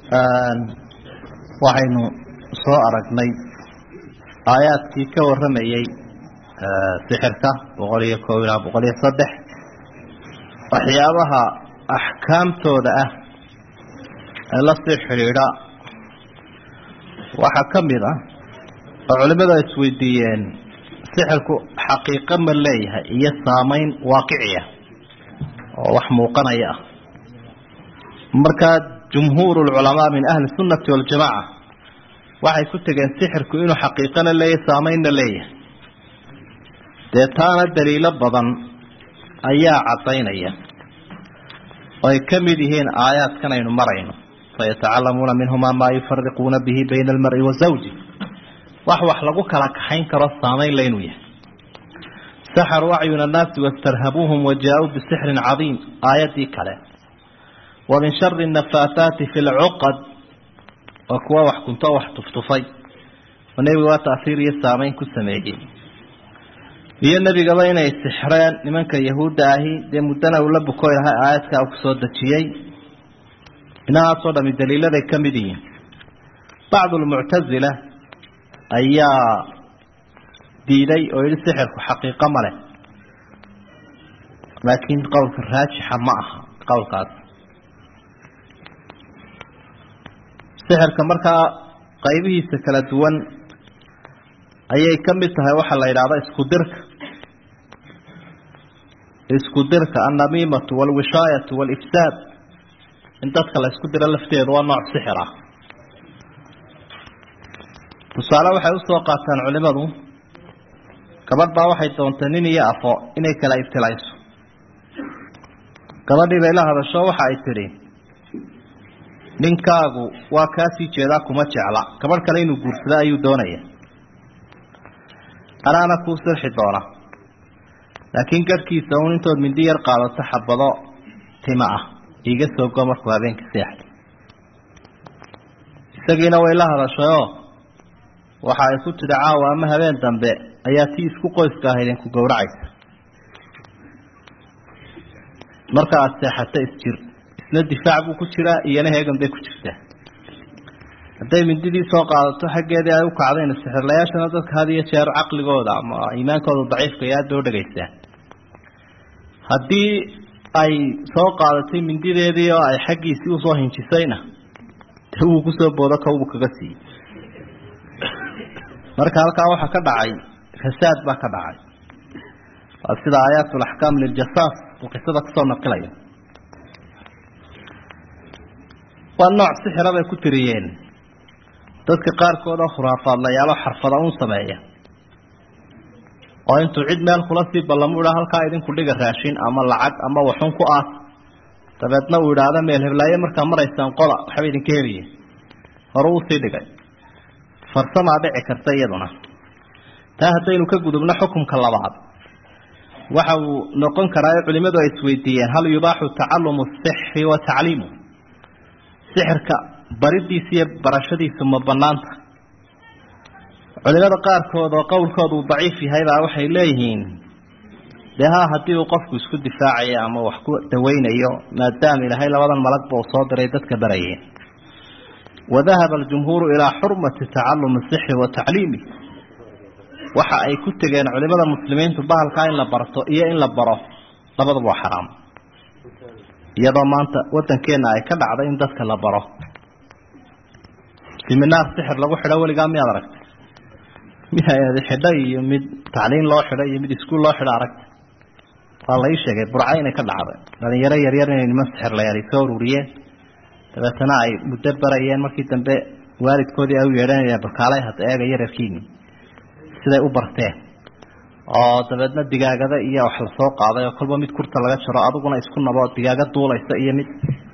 waxaynu soo aragnay aayaadkii ka warramayey sixirka boqol iyo koob ilaa boqol iyo saddex waxyaabaha axkaamtooda ah ee lasii xidhiidha waxaa ka mid ah oo culimmadu ay isweydiiyeen sixirku xaqiiqo ma leeyahay iyo saamayn waaqiciya oo wax muuqanaya ah markaa jumhuur lculamaa min ahli sunnati waljamaca waxay ku tegeen sixirku inuu xaqiiqana leeyahay saamaynna leeyahay dee taana daliilo badan ayaa caddaynaya oo ay ka mid yihiin aayaadkan aynu marayno fayatacalamuuna minhumaa maa yufariquuna bihi bayna almari wa zawji wax wax lagu kala kaxayn karo saamayn la inuu yahay saxaruu acyuna annaasi wastarhabuuhum wajaa-uu bisixrin cadiim aayaddii kale wa min shari nafaathaati fi lcuqad waa kuwa wax kunto wax tuftufay oo nebiga waa taasiir iyo saamayn ku sameeyey iyo nebigaba inay sixreen nimanka yahuudda ahi dee muddana uu la bukoy lahay aayadkaa uu kusoo dejiyey inahaasoo dhami daliiladay ka mid yihiin bacdu lmuctasila ayaa diiday oo yihi sixirku xaqiiqo ma leh laakiin qowlka raajixa ma aha qowlkaas sixirka markaa qaybihiisa kala duwan ayay ka mid tahay waxaa la yidhahda isku dirka isku dirka annamiimatu walwishaayatu walifsaad in dadka la isku diro lafteedu waa nooc sixir ah tusaale waxay usoo qaataan culimadu gabadh baa waxay doontay nin iyo afo inay kala ibtilayso gabadhii bay la hadasho waxa ay tidhi ninkaagu waa kaasii jeedaa kuma jecla gabadh kale inuu guursado ayuu doonaya anaana kuu sirxi doona laakiin garhkiisa uun intood mindi yar qaadato xabado tima ah iiga soo go markuu habeenka seexda isagiina way la hadashayoo waxa ay ku tidhi caawa ama habeen dambe ayaa tii isku qoyska ahayd inku gowracaysa marka aada seexato isjir isna difaac buu ku jiraa iyona heegan bay ku jirtaa hadday mindidii soo qaadato xaggeedii ay u kacdayna sixirlayaashana dadka had iyo jeer caqligooda ama iimaankooda daciifka iyo aad bay udhagaysaa haddii ay soo qaadatay mindideedii oo ay xaggiisii usoo hinjisayna de wuu kusoo boodo kawbuu kaga siiyey marka halkaa waxaa ka dhacay fasaad baa ka dhacay waa sida aayaat laxkaam liljasaas uu qisada kusoo naqilaya waa nooc sixira bay ku tiriyeen dadka qaarkood oo khuraafaadlayaalo xarfada un sameeya oo intuu cid meel kula sii ballamu idhaa halkaa idinku dhiga raashin ama lacag ama waxun ku aas dabeedna uu idhaahdo meel heblaaye markaa maraysaan qola waxba idinka heliye hore usii dhigay farsamaa dhici karta iyaduna taa haddaynu ka gudubno xukumka labaad waxa uu noqon karaa culimadu ay isweydiiyeen hal yubaaxu tacalumu sixri wa tacliimu sixirka baridiisa iyo barashadiisu ma banaanta culimada qaarkood oo qowlkooda uu daciif yahay baa waxay leeyihiin dee ha haddii uu qofku isku difaacayo ama wax ku daweynayo maadaama ilaahay labadan malagba uu soo diray dadka barayeen wadahaba aljumhuuru ilaa xurmati tacalumi sixri wa tacliimi waxa ay ku tegeen culimada muslimiintu bahalkaa in la barto iyo in la baro labadaba waa xaraam iyadoo maanta wadankeena ay ka dhacday in dadka la baro siminaar sixir lagu xidho weligaa miyaad aragtay mid hay-adi xidho iyo mid tacliin loo xidho iyo mid iskuul loo xidho aragtay waa la ii sheegay burca inay ka dhacday dhalinyaro yaryar inay niman sixir la yahay soo ururiyeen dabeetana ay muddo barayeen markii dambe waalidkoodii ay u yeedhanayeen bakaalay hadda eega yararkiini siday u barteen oo dabeedna digaagada iyo wax lasoo qaaday oo kolba mid kurta laga jaro adiguna isku nabo digaaga duulaysa iyo mid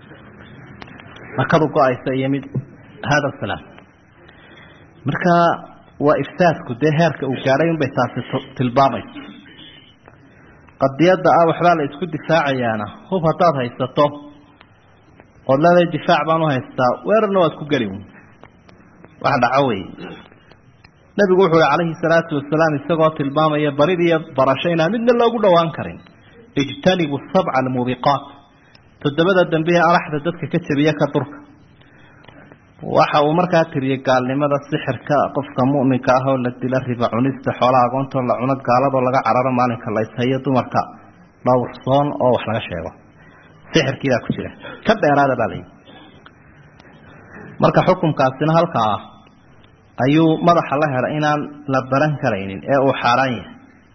akadu go-aysa iyo mid hada salaam marka waa ifsaadku dee heerka uu gaadhay unbay taasi tilmaamaysa qadiyadda ah waxbaa la isku difaacayaana hub haddaad haysato ood leedahay difaac baan u haystaa weerarna waad ku geli wax dhaco wey nabigu wuxuu uhi calayhi salaatu wasalaam isagoo tilmaamaya barid iyo barasho inaan midna loogu dhowaan karin ijtanibu sabca almuubiqaat toddobada dambe ee araxda dadka ka jabiya ka durka waxa uu markaa tiriyey gaalnimada sixirka qofka mu'minka ah oo la dila riba cunista xoolaha agoontoo la cuno gaaladoo laga cararo maalinka la ishayo dumarka dhowrsoon oo wax laga sheego sixirkiibaa ku jira ka dheeraada baa layihi marka xukunkaasina halkaa ah ayuu madaxa la helay inaan la baran karaynin ee uu xaaraan yahay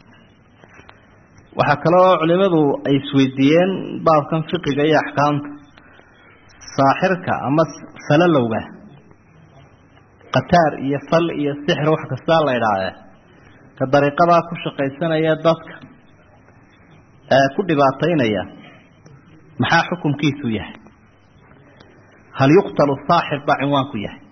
waxaa kaloo culimadu ay isweydiiyeen baabkan fiqiga iyo axkaamta saaxirka ama falalowga qataar iyo fal iyo sixir wax kastaa la idhaahdee ka dariiqadaa ku shaqaysanaya dadka ee ku dhibaataynaya maxaa xukumkiisu yahay hal yuqtalu saaxir baa cinwaanku yahay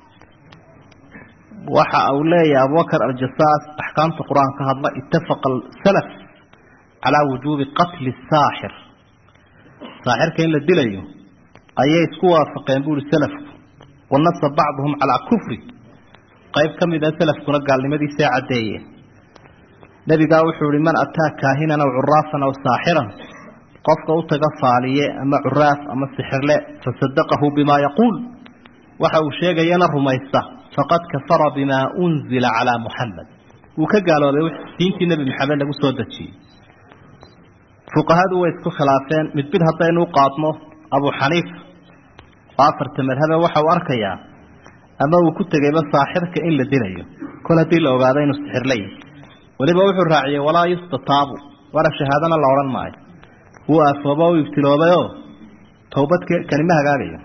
waxa uu leeyahay abubakar aljasaas axkaamta qur-aan ka hadla itafaqa salaf calaa wujuubi qatli saaxir saaxirka in la dilayo ayay isku waafaqeen buuri salafku wanasa bacduhum calaa kufri qayb ka mid a salafkuna gaalnimadiisaa caddeeyeen nebigaa wuxuu ihi man ataa kaahinan aw curaafan aw saaxiran qofka u taga faaliye ama curaaf ama sixirle fasadaqahu bimaa yaquul waxa uu sheegayana rumaysta faqad kafara bimaa unzila calaa muxamed wuu ka gaaloobay diintii nebi maxamed lagu soo dejiyey fuqahadu way isku khilaafeen mid mid haddaynu u qaadno abu xaniifa oo afarta madhabe waxa uu arkayaa ama uu ku tegayba saaxirka in la dilayo kol haddii la ogaado inuu sixir la yihi weliba wuxuu raaciyey walaa yustataabu wara shahaadana la odhan maayo wuu aafooba u ibtiloobayoo towbad kanima hagaagayo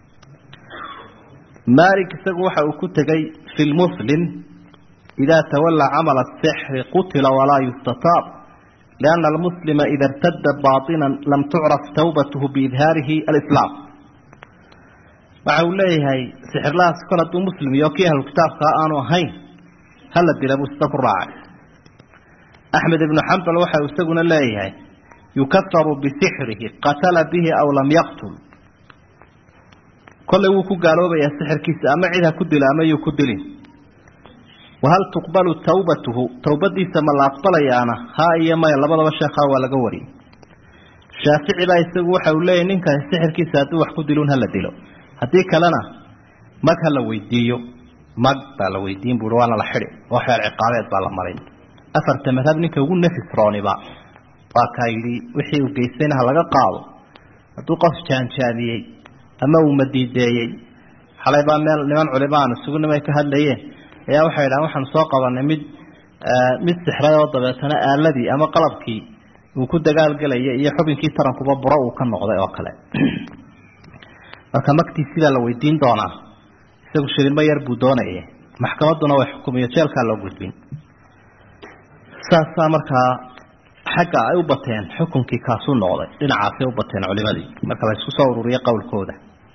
malik isagu waxa uu ku tegay fi lmuslim idaa tawallaa camala asixri qutila walaa yustataab lianna almuslima ida irtada baatinan lam tucraf tawbatuhu biidhaarihi alislaam waxa uu leeyahay sixirlahaas kol hadduu muslim iyo kii ahlu kitaabkaa aanu ahayn hala dila buu sida ku raacay axmed ibnu xambal waxa uu isaguna leeyahay yukafaru bisixrihi qatala bihi aw lam yaqtul kollay wuu ku gaaloobayaa sixirkiisa ama cid ha ku dilo ama yuu ku dilin wahal tuqbalu tawbatuhu towbadiisa ma la aqbalayaana haa iyo maya labadaba sheekhaa waa laga wariyey shaafici baa isagu waxa uu leeyahy ninkaasi sixirkiisa hadduu wax ku dilun hala dilo haddii kalena mag ha la weydiiyo mag baa la weydiin buui waana la xidi oo xeer ciqaabeed baa la marin afarta madhab ninka ugu nafis rooniba waa kaa yidhi wixii uu geystayna ha laga qaado hadduu qof jaanjaadiyey ama uu madiideeyey xalay baa meel niman culimo aan isugu nimay ka hadlayeen ayaa waxay yidhahan waxaanu soo qabanay mid mid sixray oo dabeetana aaladii ama qalabkii uu ku dagaalgelaya iyo xubinkii tarankuba buro uu ka noqday oo kale marka magtii sidaa la weydiin doonaa isagu shilimo yar buu doonaya maxkamadduna way xukumiyo jeelkaa loo gudbin saasaa markaa xagga ay u bateen xukunkii kaasuu noqday dhinacaasay u bateen culimadii marka la isku soo ururiye qowlkooda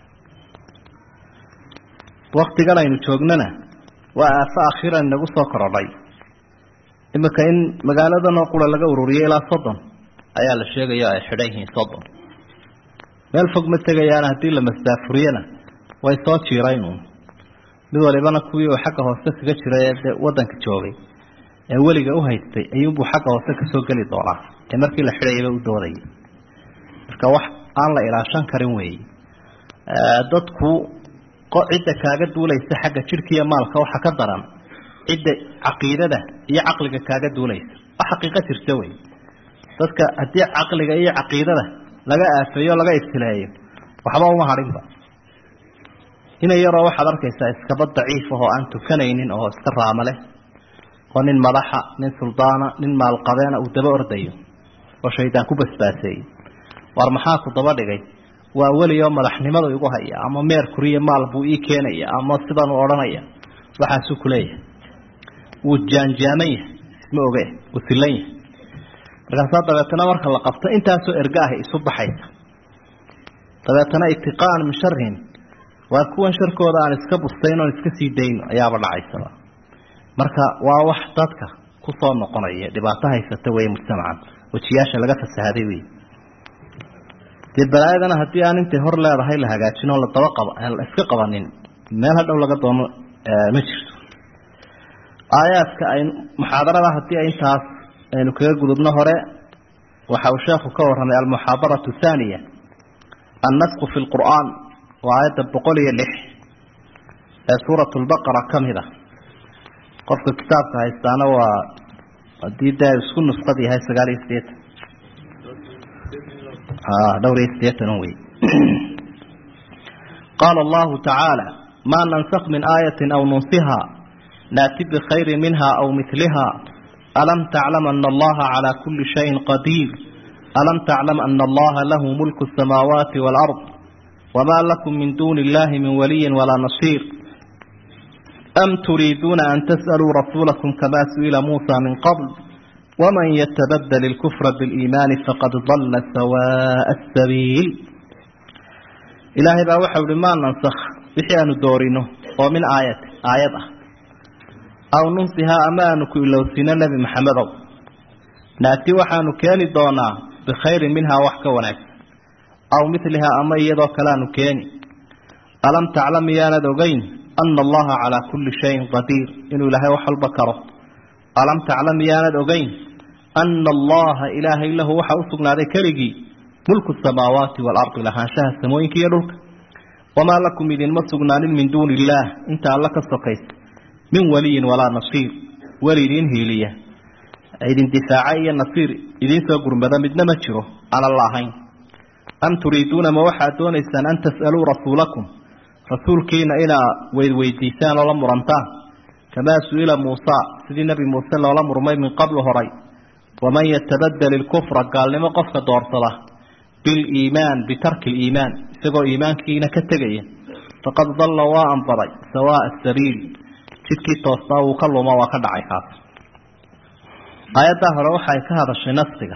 waktigan aynu joognana waa aafo akhiran inagu soo korodhay iminka in magaaladanoo qura laga ururiyo ilaa soddon ayaa la sheegaya ay xidhan yihiin soddon meel fog ma tegayaana haddii la masdaafuriyana way soo jiiraynuun mid walibana kuwii uu xagga hoose kaga jiray ee dee waddanka joogay ee weliga u haystay ayuunbuu xagga hoose kasoo geli doonaa ee markii la xidhayaba u doodayay marka wax aan la ilaashan karin weeye dadku cidda kaaga duulaysa xagga jidhka iyo maalka waxa ka daran cidda caqiidada iyo caqliga kaaga duulaysa wax xaqiiqo jirta wey dadka haddii caqliga iyo caqiidada laga aafeeyo laga ibtileeyo waxba uma hadhinba ina yaroo waxaad arkaysaa iskaba daciif ahoo aan tukanaynin oo iska raama leh oo nin madaxa nin suldaana nin maalqabeena uu daba ordayo oo shaydaan ku basbaaseeyey war maxaa ku daba dhigay waa weli oo madaxnimadu igu haya ama meerkuriyo maal buu ii keenaya ama sidanuu odhanaya waxaasuu kuleeyahay wuu jaanjaaman yahay ma oge wuu silan yahay markaasaa dabeetana marka la qabto intaasoo erga ahi isu baxaysa dabeetana itiqaan min sharihim waa kuwan sharkooda aan iska bustayn oon iska sii dayno ayaaba dhacaysaba marka waa wax dadka kusoo noqonaya dhibaato haysata wey mujtamacan wejiyaasha laga fasahaday wey dee balaayadana haddii aan intay hor leedahay la hagaajin oo ladaba qaba la iska qabanin meel hadhow laga doono ma jirto aayaadka ay muxaadarada haddii ay intaas aynu kaga gudubno hore waxa uu sheekhu ka warramay almuxaadaratu thaaniya annasku fi lqur'aan waa aayadda boqol iyo lix ee suurat lbaqara ka mid a qofka kitaabka haystaana waa hadii dee isku nusqad yahay sagaal iyo sideetan dhowr iyo sideetan wey qaala allahu tacaala maa nansakh min aayati aw nunsiha naati bikhayri minha aw miliha alam taclam ana allaha calaa kuli shayin qadiir alam taclam ana allaha lahu mulku asamaawaati waalard wma lakum min duni illahi min waliyin walaa nasiir am turiiduuna an tas'aluu rasuulakum kama su'ila muusa min qabl waman yatabadel ilkufra biliimaani faqad dalla sawaa'a asabiil ilaahay baa waxau ihi maa nansakh wixii aanu doorino oo min aayati aayad ah aw nunsihaa ama aanu ku ilowsiino nebi maxamedow naati waxaanu keeni doonaa bikhayrin minhaa wax ka wanaagsan aw milihaa ama iyadoo kale aanu keeni alam taclam miyaanad ogeyn ana allaha calaa kulli shayin qadiir inuu ilaahay wax walba karo alam taclam miyaanad ogeyn ana allaha ilaahay lahu waxa u sugnaaday keligii mulku samaawaati waalardi lahaanshaha samooyinka iyo dhulka wamaa lakum idinma sugnaanin min duuni illaah inta alla ka sokaysa min waliyin walaa nasiir weli idiin hiiliya idin difaaca iyo nasiir idiin soo gurmada midna ma jiro aan alla ahayn am turiiduuna ma waxaad doonaysaan an tas'aluu rasuulakum rasuulkiina inaa weydweydiisaan oo la murantaan kamaa su-ila muusa sidii nebi muuse loola murmay min qablu horay waman yatabadel ilkufra gaalnimo qofka doorsada biliimaan bitarki liimaan isagoo iimaankiina ka tegaya faqad dalla waa anbaday sawaaa sabiil jidkii toostaa wuu ka luma waa ka dhacay kaas aayaddaa hore waxaay ka hadashay nafsiga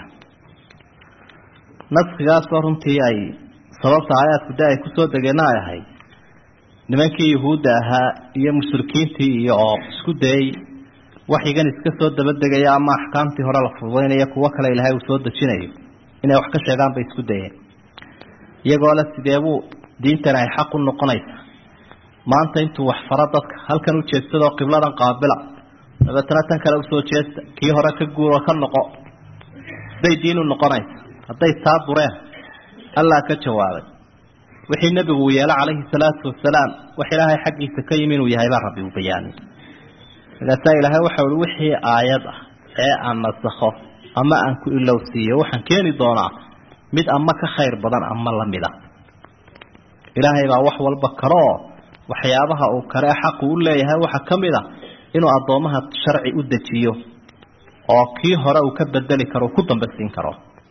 naskigaasoo runtii ay sababta aayaadku de ay kusoo degeenna ay ahayd nimankii yuhuudda ahaa iyo mushrikiintii iyo oo isku dayey waxyigan iska soo dabadegaya ama axkaamtii hore la fududeynayo kuwo kale ilaahay uu soo dejinayo inay wax ka sheegaan bay isku dayeen iyagoo le sideebuu diintani ay xaq u noqonaysa maanta intuu wax faro dadka halkan u jeedsadoo qibladan qaabila dabeetana tan kale usoo jeesta kii hore ka guuro ka noqo siday diin u noqonaysa hadday taa dureen allah ka jawaabay wixii nebigu uu yeelo calayhi salaatu wasalaam wax ilaahay xaggiisa ka yimi inuu yahay baa rabbi uu bayaanay markaasaa ilaahay waxau i wixii aayad ah ee aan nasakho ama aan ku ilowsiiyo waxaan keeni doonaa mid ama ka khayr badan ama lamid a ilaahay baa wax walba karooo waxyaabaha uu kale xaqu u leeyahay waxaa ka mid a inuu addoomaha sharci u dejiyo oo kii hore uu ka bedeli karo ku dambasiin karo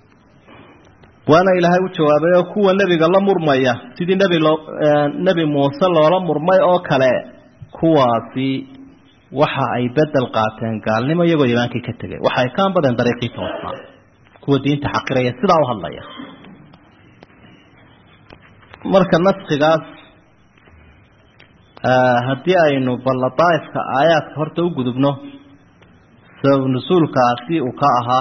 waana ilaahay u jawaabay oo kuwa nebiga la murmaya sidii nebi loo nebi muuse loola murmay oo kale kuwaasi waxa ay bedel qaateen gaalnimo iyagoo imaankii ka tegay waxa ay ka anbadeen dariiqii toosnaa kuwa diinta xaqiraya sidaa u hadlaya marka naskigaas haddii aynu balla daaifka aayaadka horta u gudubno sabab nusuulkaasi uu ka ahaa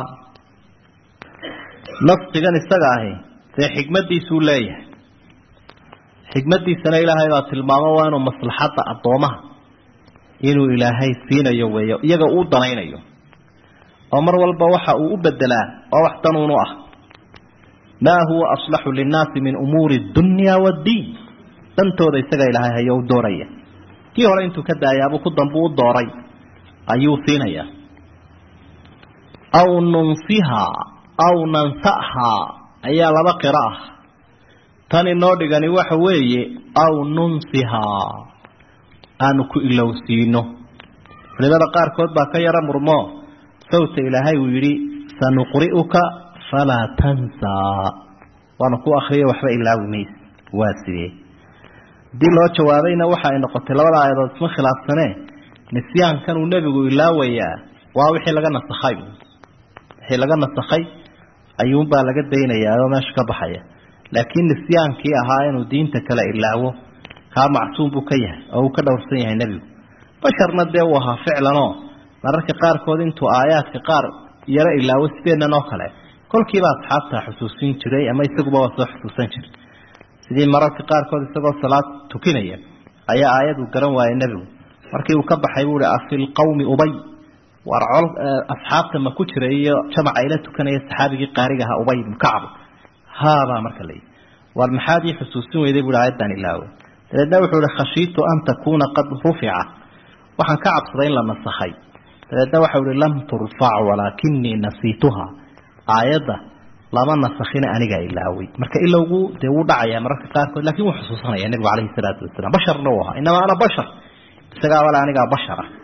naskigan isaga ahi dee xikmadiisuu leeyahay xikmadiisana ilaahay baa tilmaamo waa inuu maslaxadda addoomaha inuu ilaahay siinayo weeyo iyaga uu danaynayo oo mar walba waxa uu u bedelaa oo wax danuunu ah maa huwa aslaxu linnaasi min umuuri dunya waddiin dantooda isaga ilaahay hayo u dooraya kii hore intuu ka daayaabuu ku dambu u dooray ayuu siinayaa aw nunsihaa aw nansahaa ayaa laba qiro ah tan inoo dhigani waxa weeye aw nunsihaa aanu ku ilowsiino culimada qaarkood baa ka yaro murmo sawta ilaahay uu yidhi sanuqri'uka falaa tansaa waanu ku akriyo waxba ilaawi mayse waa sidee haddii loo jawaabayna waxa ay noqotay labada aayadood isma khilaafsanee nisyaankan uu nebigu ilaawayaa waa wixii laga nasakhay wixii laga nasakhay ayuunbaa laga daynayaa oo meesha ka baxaya laakiin nisyaankii ahaa inuu diinta kale ilaawo kaa macsuum buu ka yahay oo uu ka dhowrsan yahay nebigu basharna dee uu ahaa ficlanoo mararka qaarkood intuu aayaadka qaar yaro ilaawo sideennan oo kale kolkiiba asxaabta xusuusin jiray ama isaguba waa soo xusuusan jiray sidii mararka qaarkood isagoo salaad tukinaya ayaa aayadu garan waayay nebigu markii uu ka baxay buu hi afi lqawmi ubay war col asxaabta ma ku jira iyo jamaca ila tukanaya saxaabigii qaariga ahaa ubay ibnu kacb haabaa marka layihi war maxaad ii xusuusin weyday bui aayaddan ilaawe dabeedna wuxuu ihi khashiitu an takuuna qad rufica waxaan ka cabsaday in la nasakhay dabeedna waxau ihi lam turfac walaakinii nasiituha aayadda lama nasakhina anigaa ilaaway marka ilowgu dee wuu dhacayaa mararka qaarkood lakin wuu xusuusanaya nebigu calayhi salaatu wasalaam basharna uu ahaa inamaa ana bashar isagaabale anigaa bashar ah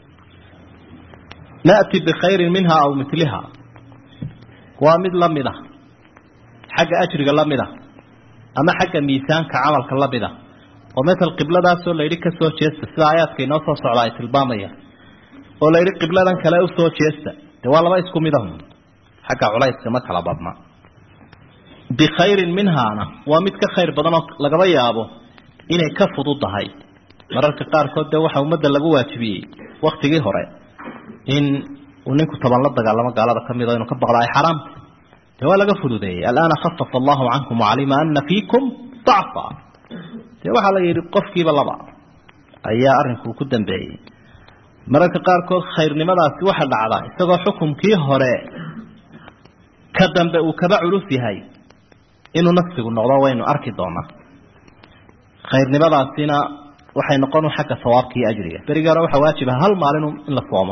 na'ti bikhayrin minha aw miliha waa mid lamid ah xagga ajriga lamid a ama xagga miisaanka camalka lamid a oo matal qibladaasoo layidhi ka soo jeesta sida aayaadka inoo soo socda ay tilmaamayaan oo layidhi qibladan kale usoo jeesta dee waa laba isku mid ahun xagga culayska ma kala badna bikhayrin minhaana waa mid ka khayr badan oo lagaba yaabo inay ka fududahay mararka qaarkood dee waxaa ummadda lagu waajibiyey waktigii hore in uu ninku taban la dagaalamo gaalada ka mid o inuu ka baqda ay xaraamta dee waa laga fududeeyey alaana khafafa allahu cankum wacalima ana fiikum dacfa dee waxaa la yidhi qofkiiba laba ayaa arrinku ku dambeeyey mararka qaarkood khayrnimadaasi waxa dhacda isagoo xukumkii hore ka dambe uu kaba culus yahay inuu nafsigu noqdo waynu arki doonaa khayrnimadaasina waxay noqon xagga sawaabka iyo ajriga berigii hore waxaa waajib ah hal maalin in la soomo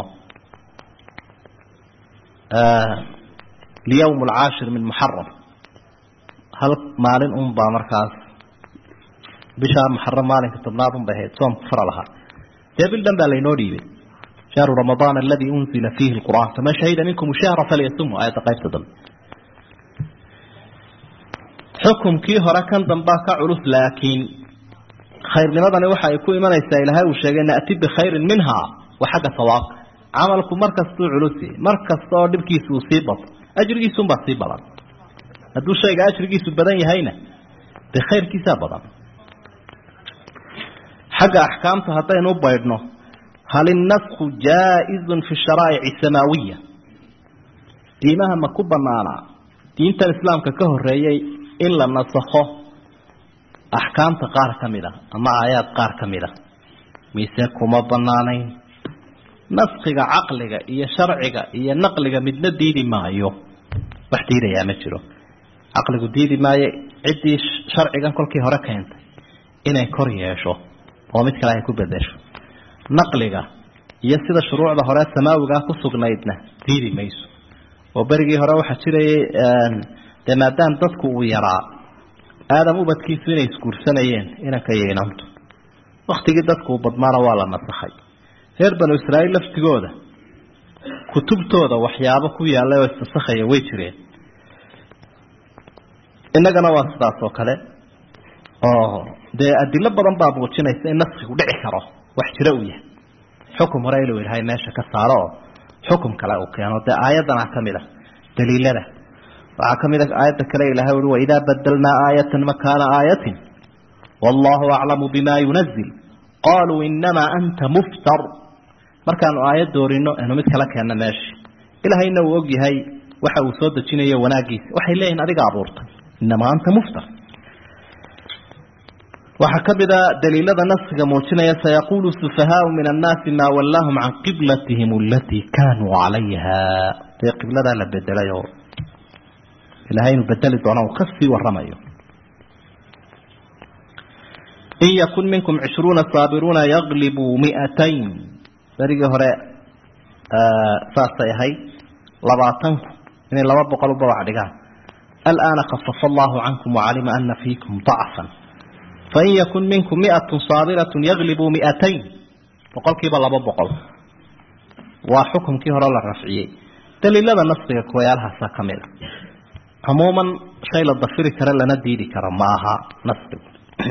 liyawm alcaashir min muxaram hal maalin un baa markaas bishaa muxaram maalinka tobnaad un bay ahayd soomku fara lahaa dee bil dhan baa laynoo dhiibay shahru ramadaan aladi unzila fiihi lqur'an faman shahida minkum shahra falyasumhu aayadda qaybta dambe xukumkii hore kan dambaa ka culus laakiin khayrnimadani waxa ay ku imanaysaa ilaahay uu sheegay na'ti bikhayrin minha wa xagga sawaabka camalku mar kastuu culusi mar kasta oo dhibkiisa uu sii bato ajrigiisunbaa sii badan hadduu shayga ajrigiisu badan yahayna dee khayrkiisaa badan xagga axkaamta haddaynu u baydhno hal innasku jaa-izun fi sharaa'ici samaawiya diimaha ma ku banaanaa diintan islaamka ka horeeyey in la nasakho axkaamta qaar ka mid a ama aayaad qaar ka mid a mise kuma banaanayn naskiga caqliga iyo sharciga iyo naqliga midna diidi maayo wax diidayaa ma jiro caqligu diidi maayo ciddii sharcigan kolkii hore keentay inay kor yeesho oo mid kale ay ku bedesho naqliga iyo sida shuruucda hore samaawigaa ku sugnaydna diidi mayso oo berigii hore waxaa jirayay dee maadaam dadku uu yaraa aadam ubadkiisu inay isguursanayeen inanka iyo inantu waktigii dadku uu badmaana waa la nasakhay reer banu israa'iil laftigooda kutubtooda waxyaabo ku yaallay oo isnasakhaya way jireen innagana waa sidaas oo kale oo dee adilo badan baa muujinaysa in naskigu dhici karo wax jiro uu yahay xukum hore inuu ilahay meesha ka saaro oo xukum kale uu keeno dee aayadana ka mid a daliilada waxaa ka mid a aayadda kale ilahay ui waidaa badalnaa aayatan makaana aayatin wallahu aclamu bima yunazil qaluu inamaa anta muftar markaanu aayad doorino anu mid kala keenno meesha ilahayna uu og yahay waxa uu soo dejinayo wanaagiisa waxay leeyihin adiga abuurtay inamaa anta muftar waxaa ka mid a daliilada naskiga muujinaya sayaqulu sufahaau min annaasi maa wallaahum can qiblatihim alatii kaanuu calayha dee qibladaa la bedelay oo ilahay inuu bedeli doona uu kasii waramayo in yakun minkum cishruuna saabiruuna yaglibuu miatayn berigii hore saasay ahayd labaatanku inay laba boqol u babac dhigaan alaana khafafa allahu cankum wacalima ana fiikum dacfan fain yakun minkum miatun saabiratun yaglibuu miatayn boqolkiiba laba boqol waa xukumkii hore la rafciyey daliilada naskiga kuwayaalahaasa ka mid a cumuuman shay la dafiri karo lana diidi karo ma aha naskigu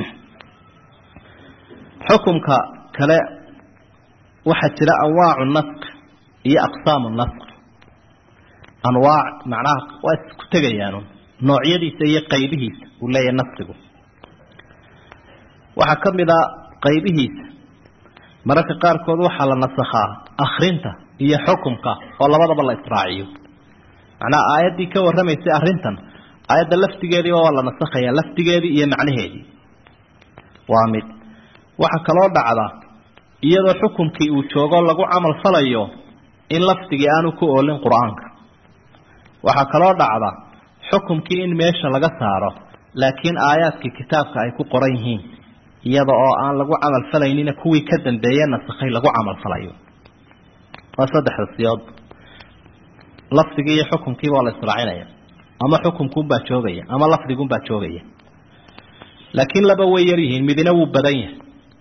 xukumka kale waxaa jira anwaacu nask iyo aqsaamu nask anwaac macnaha waa isku tegayaan noocyadiisa iyo qaybihiisa uu leeyahay naskigu waxaa ka mid a qaybihiisa mararka qaarkood waxaa la nasakhaa akrinta iyo xukumka oo labadaba la israaciyo macnaha aayaddii ka warramaysay arrintan aayadda laftigeediiba waa la nasakhaya laftigeedii iyo macnaheedii waa mid waxaa kaloo dhacda iyadoo xukumkii uu joogo lagu camal falayo in lafdigii aanu ku oolin qur-aanka waxaa kaloo dhacda xukumkii in meesha laga saaro laakiin aayaadkii kitaabka ay ku qoran yihiin iyada oo aan lagu camal falaynina kuwii ka dambeeye nasakhay lagu camal falayo waa saddexda siyood lafdigii iyo xukunkiiba waa la israacinaya ama xukunkuunbaa joogaya ama lafdiguunbaa joogaya laakiin laba way yar yihiin midina wuu badan yahay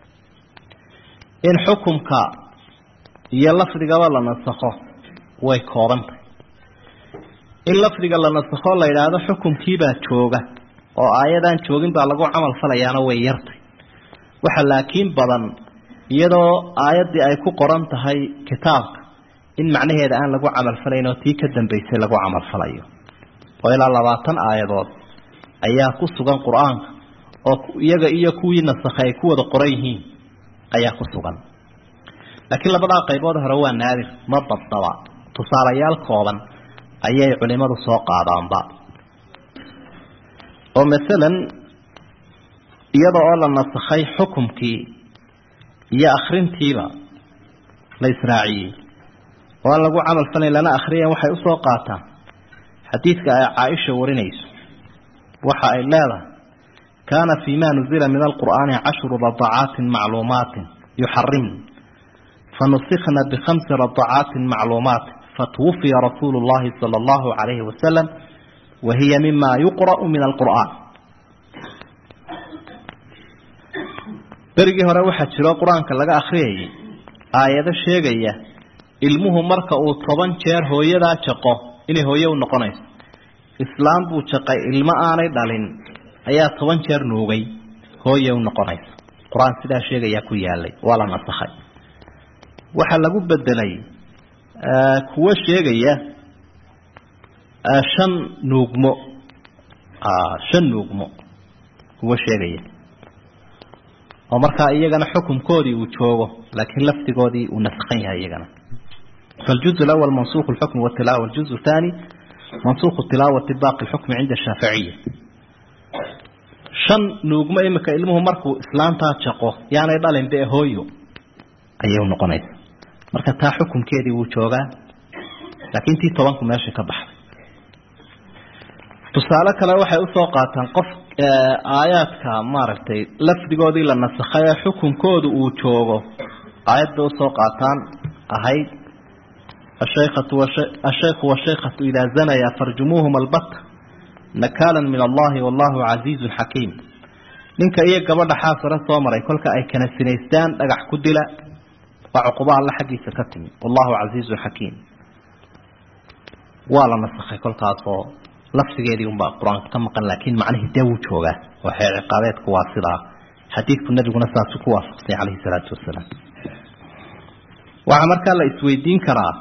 in xukumka iyo lafdigaba la nasakho way koobantahy in lafdiga la nasakho la yidhaahdo xukumkiibaa jooga oo aayadaan joogin baa lagu camal falayaana way yartay waxa laakiin badan iyadoo aayaddii ay ku qoran tahay kitaabka in macnaheeda aan lagu camal falayn oo tii ka dambaysay lagu camal falayo oo ilaa labaatan aayadood ayaa ku sugan qur-aanka oo iyaga iyo kuwii nasakhay ay ku wada qoran yihiin ayaa ku sugan laakiin labadaa qaybood hore waa naadir ma dabdaba tusaalayaal kooban ayay culimadu soo qaadaanba oo masalan iyada oo la nasakhay xukumkii iyo akrintiiba la israaciyey oo aan lagu camal falayn lana akhriyan waxay usoo qaataan xadiidka ay caaisha warinayso waxa ay leedahay kaana fii ma nuzila min alqur'aani cashru radacaatin macluumaatin yuxarimn fanusikna bikhamsi radacaatin macluumaatin fatwufiya rasuulu llahi sala allahu calayhi wasalam wa hiya mima yuqra'u min alqur'aan berigii hore waxaa jiro qur-aanka laga akhriyayay aayado sheegaya ilmuhu marka uu toban jeer hooyadaa jaqo inay hooye u noqonayso islaam buu jaqay ilmo aanay dhalin ayaa toban jeer nuugay hooye u noqonaysa qur-aan sidaa sheegayaa ku yaalay waa la nasakhay waxaa lagu bedelay kuwo sheegaya shan nuugmo shan nuugmo kuwo sheegaya oo markaa iyagana xukumkoodii uu joogo laakiin lafdigoodii uu nasakhan yahay iyagana فالجزء الأول منسوخ الحكم والتلاوة والجزء الثاني منسوخ التلاوة باقي الحكم عند الشافعية shan nuugmo imika ilmuhu markuu islaantaa jaqo yaanay dhalin dee hooyo ayay u noqonaysa marka taa xukunkeedii wuu joogaa laakiin tii tobanku meesha ka baxday tusaale kale waxay usoo qaataan qof aayaadka maaragtay lafdigoodii la nasakhay ee xukunkoodu uu joogo aayad bay usoo qaataan ahayd ashaykhu washaykatu idaa zanaya farjumuuhuma albata nakaala min allahi wallahu casiizun xakiim ninka iyo gabadha xaasare soo maray kolka ay kana sinaystaan dhagax ku dila waa cuquba alle xaggiisa ka timi wallahu casiizun xakiim waa la nasakhay kolkaasoo lafsigeedii unbaa qur-aanka ka maqan laakiin macnihii dee wuu joogaa oo xeer ciqaabeedku waa sidaa xadiidku nabiguna saasu ku waafaqsay calayhi salaatu wasalaam waxaa markaa la isweydiin karaa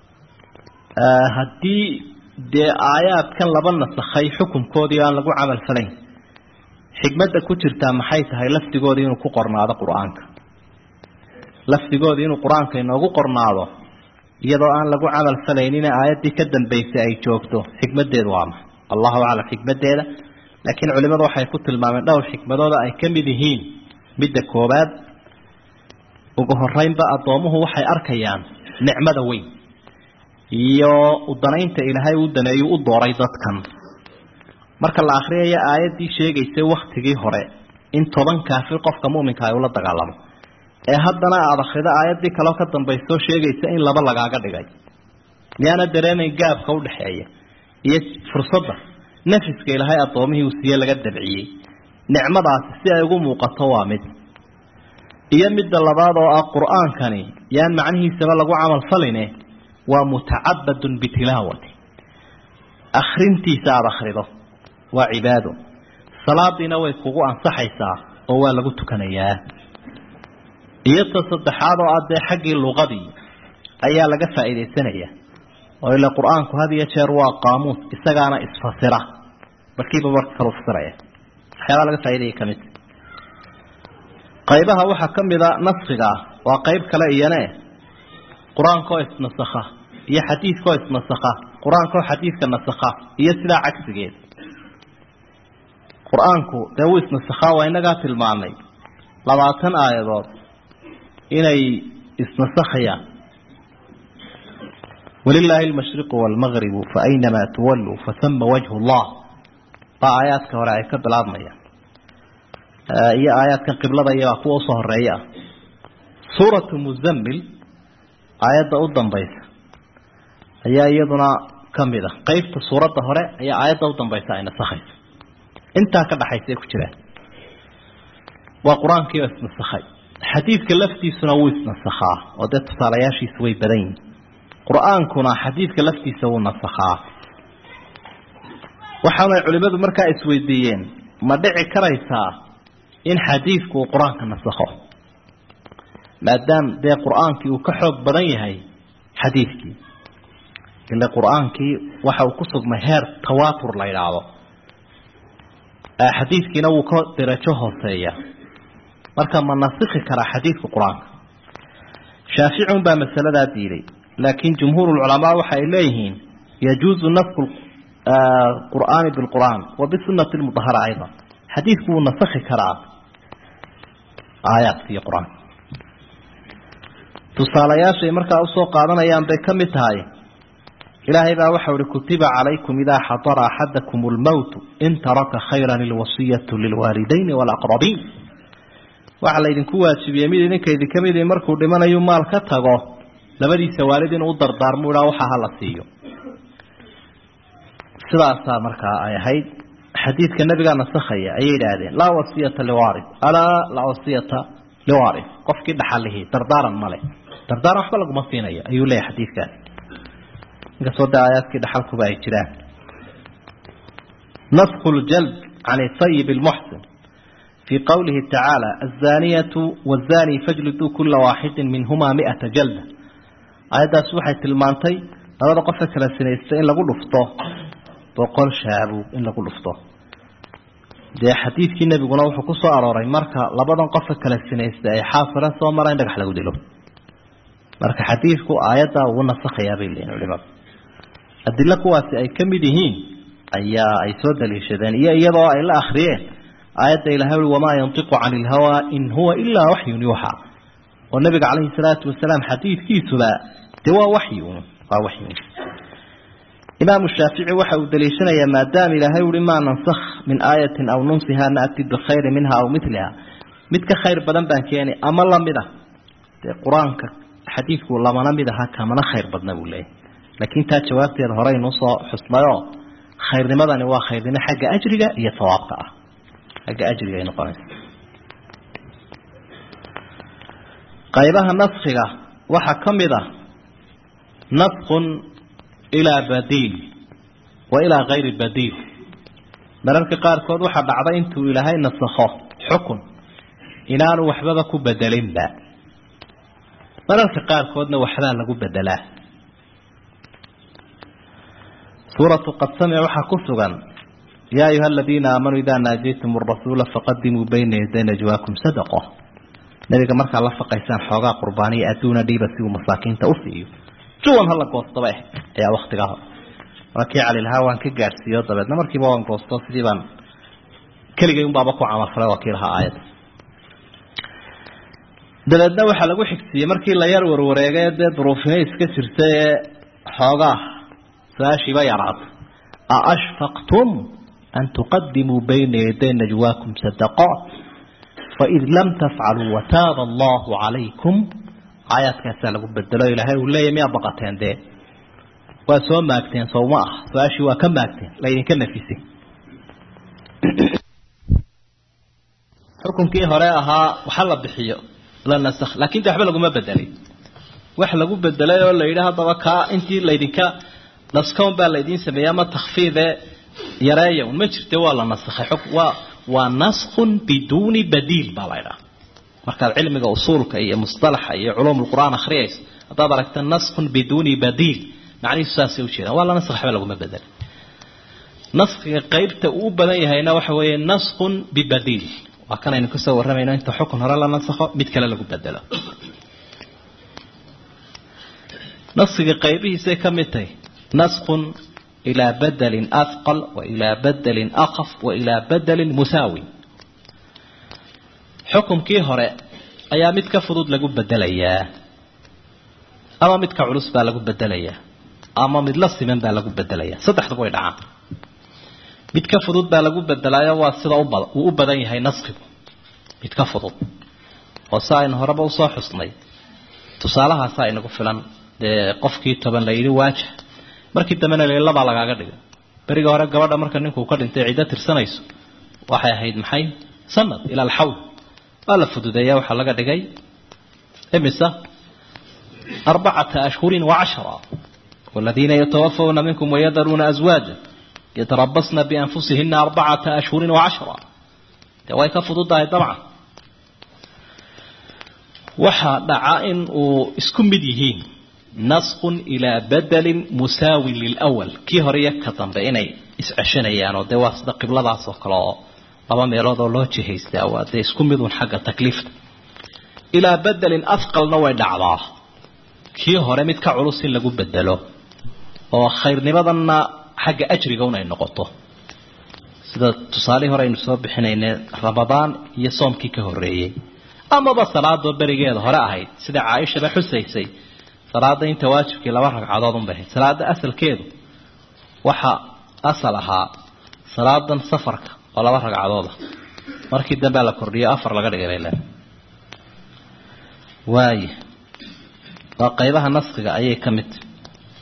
haddii dee aayaadkan laba nasakhay xukunkoodii aan lagu camal falayn xikmadda ku jirtaa maxay tahay lafdigoodii inuu ku qornaado qur-aanka lafdigoodii inuu qur-aanka inoogu qornaado iyadoo aan lagu camal falaynina aayaddii ka dambaysay ay joogto xikmaddeedu waa maxa allahu aclam xikmaddeeda laakiin culimadu waxay ku tilmaameen dhowr xikmadooda ay ka mid yihiin midda koowaad ugu horeynba addoomuhu waxay arkayaan nicmada weyn iyo udanaynta ilaahay u daneeyu u dooray dadkan marka la akriyayo aayaddii sheegaysay waktigii hore in toban kaafir qofka muminka ay ula dagaalamo ee haddana aada akrido aayaddii kaleo ka dambaysoo sheegaysa in laba lagaaga dhigay miyaana dareemayn gaabka udhaxeeya iyo fursadda nafiska ilaahay addoomihii uu siiye laga dabciyey nicmadaasi si ay ugu muuqato waa mid iyo midda labaad oo ah qur-aankani yaan macnihiisaba lagu camal faline waa mutacabadun bitilaawati akrintiisa aada akrido waa cibaado salaadiina way kugu ansaxaysaa oo waa lagu tukanayaa iyo ta saddexaad oo ah dee xaggii luqadii ayaa laga faa'iidaysanaya oo ila qur-aanku had iyo jeer waa qaamuus isagaana isfasira markiiba marka kala fasiraya waxyaabaa laga faaidaya kamid qaybaha waxaa ka mida naskiga waa qayb kale iyane qur-aankaoo isnasakha iyo xadiidkaoo isnasakha qur-aankaoo xadiidka nasakha iyo sidaa cagsigeed qur-aanku dee wuu isnasakhaa waa inagaa tilmaanay labaatan aayadood inay isnasakhayaan walilaahi almashriqu waalmagribu fa aynamaa tuwalluu fasama wajhu llah baa aayaadka hore ay ka bilaabmayaan iyo aayaadkan qiblada iyo kuwa usoo horeeya ah suuratu muzammil aayadda u dambaysa ayaa iyaduna kamid a qeybta suuradda hore ayaa aayadda u dambaysa ay nasakhayso intaa ka dhaxaysa ay ku jiraan waa qur-aankiioo isnasakhay xadiidka laftiisuna wuu isnasakhaa oo dee tusaalayaashiisu way badan yihin qur-aankuna xadiidka laftiisa wuu nasakhaa waxaanay culimadu markaa isweydiiyeen ma dhici karaysaa in xadiidku uu qur-aanka nasakho maadaama dee qur-aankii uu ka xoog badan yahay xadiidkii ile qur-aankii waxa uu ku sugmay heer tawaatur la yidhaahdo xadiidkiina wuu ka derajo hooseeya marka ma nasikhi karaa xadiidka qur-aanka shaafici un baa masaladaa diiday laakiin jumhuur lculamaa waxa ay leeyihiin yajuuzu nasku qur'aani bilqur'aan wa bisunati lmudahara ayda xadiidku wuu nasakhi karaa aayaadka iyo qur-aanka tusaalayaashay markaa usoo qaadanayaan bay ka mid tahay ilaahay baa waxau uhi kutiba calaykum idaa xadara axadakum lmowtu in taraka khayran ilwasiyatu lilwaalidayni walaqrabiin waxaa laydinku waajibiyey mid idinka idinka midi markuu dhimanayu maal ka tago labadiisa waalid inuu u dardaarmo idhaa waxa hala siiyo sidaasaa markaa ay ahayd xadiidka nabigaa nasakhaya ayay idhaahdeen laa wasiyata liwari alaa laa wasiyata liwari qofkii dhaxalihii dardaaran male dardaaran waxba laguma siinayo ayuu leeyahay xadiidkaasi inkastoo de aayaadkii dhaxalkuba ay jiraan nasku ljalb can sayib lmuxsin fii qowlihi tacaala azaniyatu wazani fajliduu kula waaxidin minhumaa miata jalda aayaddaas waxay tilmaantay labada qofe kala sinaysta in lagu dhufto boqol shaabuug in lagu dhufto dee xadiidkii nebiguna wuxuu ku soo arooray marka labadan qofe kala sinaysta ay xaafira soo mara in dhagax lagu dilo marka xadiidku aayaddaa ugu nasakhayaa bay leeyihin culimadu adilo kuwaasi ay ka mid yihiin ayaa ay soo daliishadeen iyo iyadoo ay la akhriyeen aayadda ilahay ui wamaa yantiqu cani ilhawaa in huwa ilaa waxyun yuuxa oo nabiga calayhi salaatu wasalaam xadiidkiisuba dee waa waxyun waa waxyun imaamu shaafici waxa uu daliishanayaa maadaama ilaahay uhi maa nansakh min aayatin aw nunsiha naati bikhayri minha aw miliha mid ka khayr badan baan keeni ama lamid ah dee qur-aanka xadiidku lamana mid aha kamana khayr badna buu leeyahy laakiin taa jawaabteeda horeynuu soo xusnayoo khayrnimadani waa khayrnimo xagga ajriga iyo sawaabka ah xagga ajriga ay noqonaysa qaybaha naskiga waxaa ka mid ah naskun ilaa badiil wa ilaa kayri badiil mararka qaarkood waxaa dhacda intuu ilaahay nasakho xukun inaanu waxbaba ku bedelinba mararka qaarkoodna waxbaa lagu bedelaa suuratu qad samic waxaa ku sugan yaa ayuha aladiina aamanuu idaa naajaytum arasuula faqadimuu bayna yaday najwaakum sadaqo nabiga markaa la faqaysaan xoogaa qurbaaniya adduuna dhiiba si uu masaakiinta u siiyo juwan hala goostaba eh ayaa waktigaa hore markii calilahaa waan ka gaadhsiiyo dabeedna markiiba waan goosto sidii baan keligay unbaaba ku camalfalay waa kii lahaa aayadda dabeedna waxaa lagu xigsiiyey markii la yar warwareegay dee duruufina iska jirta ee xoogaa su-aashiiba yaraata aashfaqtum an tuqadimuu bayna yaday najwaakum sadaqaat faid lam tafcaluu wataaba allahu calaykum aayaadkaasaa lagu bedelo ilaahay uu leeyahy miyaa baqateen dee waa soo maagteen sowma ah su-aashii waa ka maagteen laydinka nafisay xukunkii hore ahaa waxa la bixiyo la nasakh laakin de waxba laguma bedelin wax lagu bedelay oo la yidhi haddaba kaa intii laydinka naskown baa laydin sameeyey ama takfiide yareeya un ma jirte waa la nasakhay waa waa naskun biduuni badiil baa la ydhaha markaad cilmiga usuulka iyo musalaxa iyo culuum lqur'aan akhriyayso haddaad aragta naskun biduuni badiil macnihiisu saasay ujeedaan waa la naskh waxba laguma bedelin naskiga qeybta uu u badan yahayna waxa weeye naskun bibadiil waa kan aynu kasoo warramayno inta xukun hore la nasakho mid kale lagu bedelo naskiga qaybihiisay ka mid tahay naskun ilaa badelin ahqal wa ilaa badelin akaf wa ilaa badelin musaawi xukumkii hore ayaa mid ka fudud lagu bedelayaa ama midka culus baa lagu bedelayaa ama mid la siman baa lagu bedelayaa saddexduba way dhacaan mid ka fudud baa lagu bedelaayo waa sida uu u badan yahay naskigu mid ka fudud oo si aynu horeba usoo xusnay tusaalahaasa inagu filan dee qofkii toban la yidhi waajah markii dambena la labaa lagaaga dhigay beriga hore gabadha marka ninkuu ka dhintay ciddo tirsanayso waxay ahayd maxay sanad ila alxawl waa la fududeeya waxaa laga dhigay imisa arbacata ashhurin wacashra والذين يتوفون منكم ويذرون أزواجا يتربصن بأنفسهن أربعة أشهر وعشرة way ka fududahay dabcan waxaa dhaca in uu isku mid yihiin nasqun ilaa badalin musaawin lilwal kii hore iyo ka dambe inay isceshanayaan oo dee waa sida qibladaas oo kale oo laba meelood oo loo jihaystaa waa dee isku midun xagga takliifta ilaa bedelin afqalna way dhacdaa kii hore mid ka culus in lagu bedelo oo khayrnimadanna xagga ajriga un ay noqoto sida tusaalihii hore aynu soo bixinayne ramadaan iyo soomkii ka horreeyey amaba salaadoo berigeeda hore ahayd sida caaishaba xusaysay salaada inta waajibkii laba ragcadood unbay ahayd salaada asalkeedu waxa asal ahaa salaadan safarka oo laba ragcadooda markii dambea la kordhiyo afar laga dhigay bay leedahay waaya waa qaybaha naskiga ayay ka mid tahy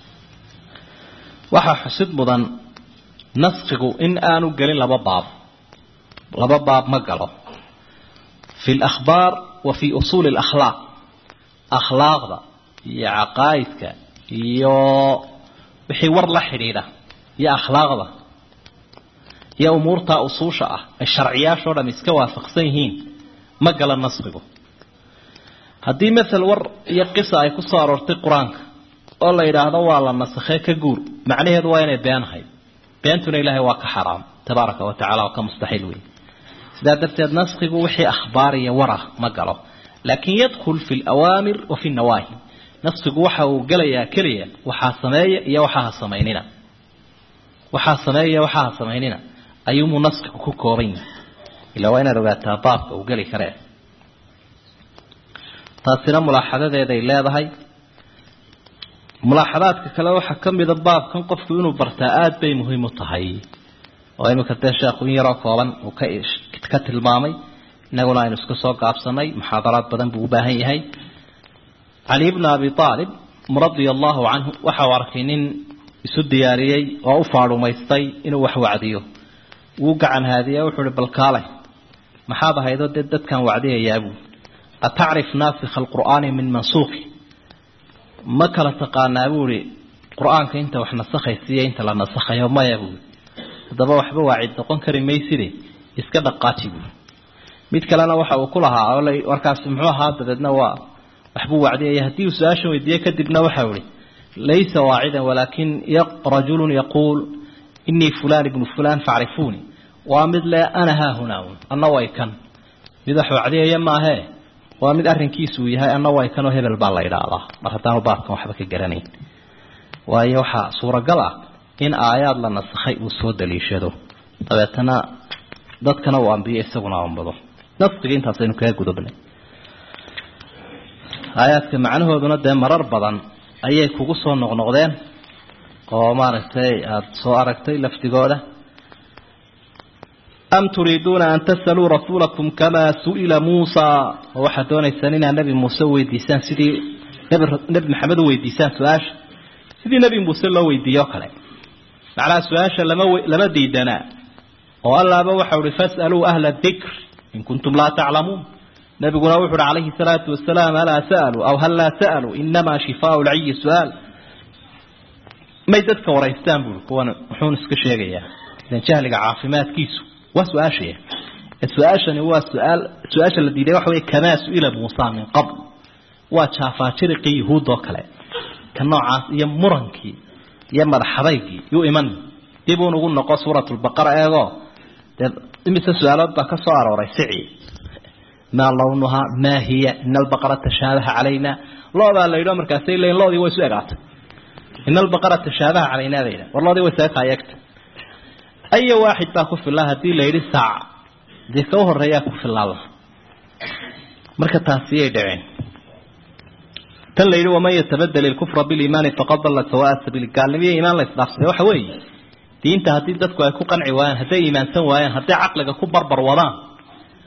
waxaa xusid mudan naskigu in aanu gelin laba baab laba baab ma galo fi alakhbaar wa fi usuuli alakhlaaq akhlaaqda iyo caqaa'idka iyo wixii war la xidhiidha iyo akhlaaqda iyo umuurta usuusha ah ay sharciyaashoo dham iska waafaqsan yihiin ma gala naskigu haddii masel war iyo qisa ay ku soo aroortay qur-aanka oo la yidhaahdo waa la nasakhee ka guur macnaheedu waa inay beenahay beentuna ilaahay waa ka xaraam tabaaraka wa tacala oo ka mustaxiil wey sidaa darteed naskigu wixii akhbaar iyo warah ma galo laakin yadkhul fi alawaamir wa fi nawaahi naskigu waxa uu gelayaa keliya waxaa sameeya iyo waxaaha samaynina waxaa sameeya iyo waxaaha samaynina ayuumuu naskigu ku kooban yahay ilaa waa inaad ogaataa baabka uu geli karee taasina mulaaxadadeeday leedahay mulaaxadaadka kale waxaa ka mida baabkan qofku inuu bartaa aada bay muhiim u tahay oo iminka dee sheekhu in yaroo kooban uu ka ka tilmaamay inaguna aynu iska soo gaabsanay muxaadaraad badan buu u baahan yahay cali bna abi aalib radia allahu canhu waxa uu arkay nin isu diyaariyey oo u faarumaystay inuu wax wacdiyo wuu gacan haadiya wuxuu uhi balkaale maxaad ahaydoo dee dadkan wacdiyayaabuu atacrif naasikha alqur'aani min mansuuqi ma kala taqaanaa buu ihi qur-aanka inta wax nasakhaysiiyo inta la nasakhayo maya buui haddaba waxba waacid noqon kari mayside iska dhaqaaji buui mid kalena waxa uu ku lahaa oo warkaasi muxuu ahaa dabeedna waa waxbuu wacdiyaya haddii uu su-aashan weydiiye kadibna waxau ihi laysa waacidan walaakin rajulun yaquul inii fulan ibnu fulan facrifuuni waa mid le ana haahunaa anna way kan mid wax wacdiyaya maahee waa mid arrinkiisu uu yahay anna way kanoo hebel baa la idhaahdaa mar haddaanu baabkan waxba ka garanayn waayo waxaa suuragal ah in aayaad la nasakhay uu soo daliishado dabeetana dadkana uu ambiyo isaguna ambado naskiga intaasaynu kaga gudubnay aayaadka macnahooduna dee marar badan ayay kugu soo noqnoqdeen oo maaragtay aada soo aragtay lafdigooda am turiiduuna an tasaluu rasuulakum kamaa su'ila muusa oo waxaad doonaysaan inaad nebi muuse weydiisaan sidii nebi nebi maxamed u weydiisaan su-aasha sidii nebi muuse loo weydiiye o kale macnaha su-aasha lama lama diidanaa oo allaaba waxau uhi fas'aluu ahla dikr in kuntum laa taclamuun nabiguna wuxu uhi calayhi salaatu wasalaam alaa sa'aluu aw hal laa sa'aluu inamaa shifaau lciyi su-aal may dadka waraystaan buui kuwan muxuun iska sheegayaa idan jahliga caafimaadkiisu waa su-aashaya su-aashani waa suaal su-aasha la diiday waxa wey kamaa su-ila muusa min qabl waa jaafaajiriqii yuhuud oo kale ka noocaas iyo murankii iyo madaxadaygii yuu iman dib uun ugu noqo suurat lbaqara eego dee imise su-aalood baa ka soo arooray sici maa lawnuhaa maa hiya ina albaqara tashaabaha calayna loodaa la yidho markaasay leeyiin loodii way isu egaatay ina albaqara tashaabaha calayna bay yidhaha war loodii way isaga kaayagta aya waaxid baa ku filaa haddii la yidhi saac dee ka u horeeyaa ku filaada marka taasiyay dhaceen tan la yidhi waman yatabadel ilkufra biliimaani faqad dalla sawaa sabiil gaalnimiyo iimaan la isdhaafsaday waxa weeye diinta haddii dadku ay ku qanci waayaan hadday iimaansan waayaan hadday caqliga ku barbar wadaan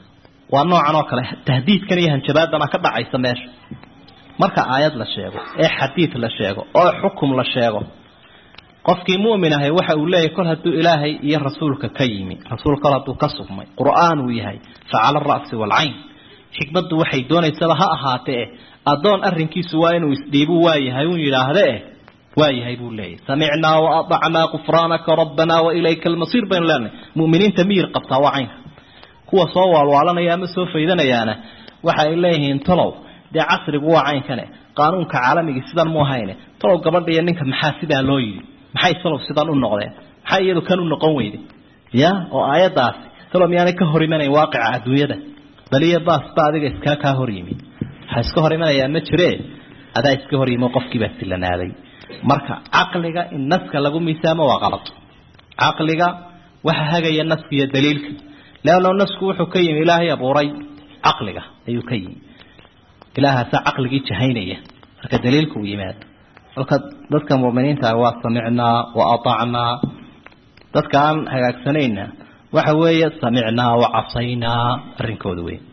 waa noocan oo kale tahdiidkan iyo hanjabaadana ka dhacaysa meesha marka aayad la sheego ee xadiid la sheego oo xukum la sheego qofkii mu'min ahay waxa uu leeyahay kol hadduu ilaahay iyo rasuulka ka yimi rasuul kol hadduu ka sugmay qur'aan uu yahay facala ara'si waalcayn xikmaddu waxay doonaysaba ha ahaatee addoon arrinkiisu waa inuu isdhiibu waayahay un yidhaahde eh waayahay buu leeyahay samicnaa waadacnaa kufraanaka rabbanaa wailayka almasiir baynu leenahay mu'miniinta miyir qabtaa waa caynka kuwa soo waalwaalanaya ama soo faydanayaana waxa ay leeyihiin talow dee casrigu waa caynkane qaanuunka caalamigii sidan mu ahayne talow gabadha iyo ninka maxaa sidaa loo yidhi maxay talow sidan u noqdeen maxay iyadu kan u noqon weyday ya oo aayaddaasi talow miyaanay ka hor imanayn waaqica adduunyada baliyo baasba adiga iskaa kaa hor yimi waxaa iska hor imanayaa ma jiree adaa iska hor yimi oo qofkiibaa silanaaday marka caqliga in naska lagu miisaamo waa qalad caqliga waxa hagaya naska iyo daliilka leanno nasku wuxuu ka yimi ilaahay abuuray caqliga ayuu ka yimi ilaahaasaa caqligii jahaynaya marka daliilka uu yimaado kolka dadka mu'miniinta waa samicnaa wa atacnaa dadka aan hagaagsanayna waxa weeye samicnaa wa casaynaa arrinkooda wey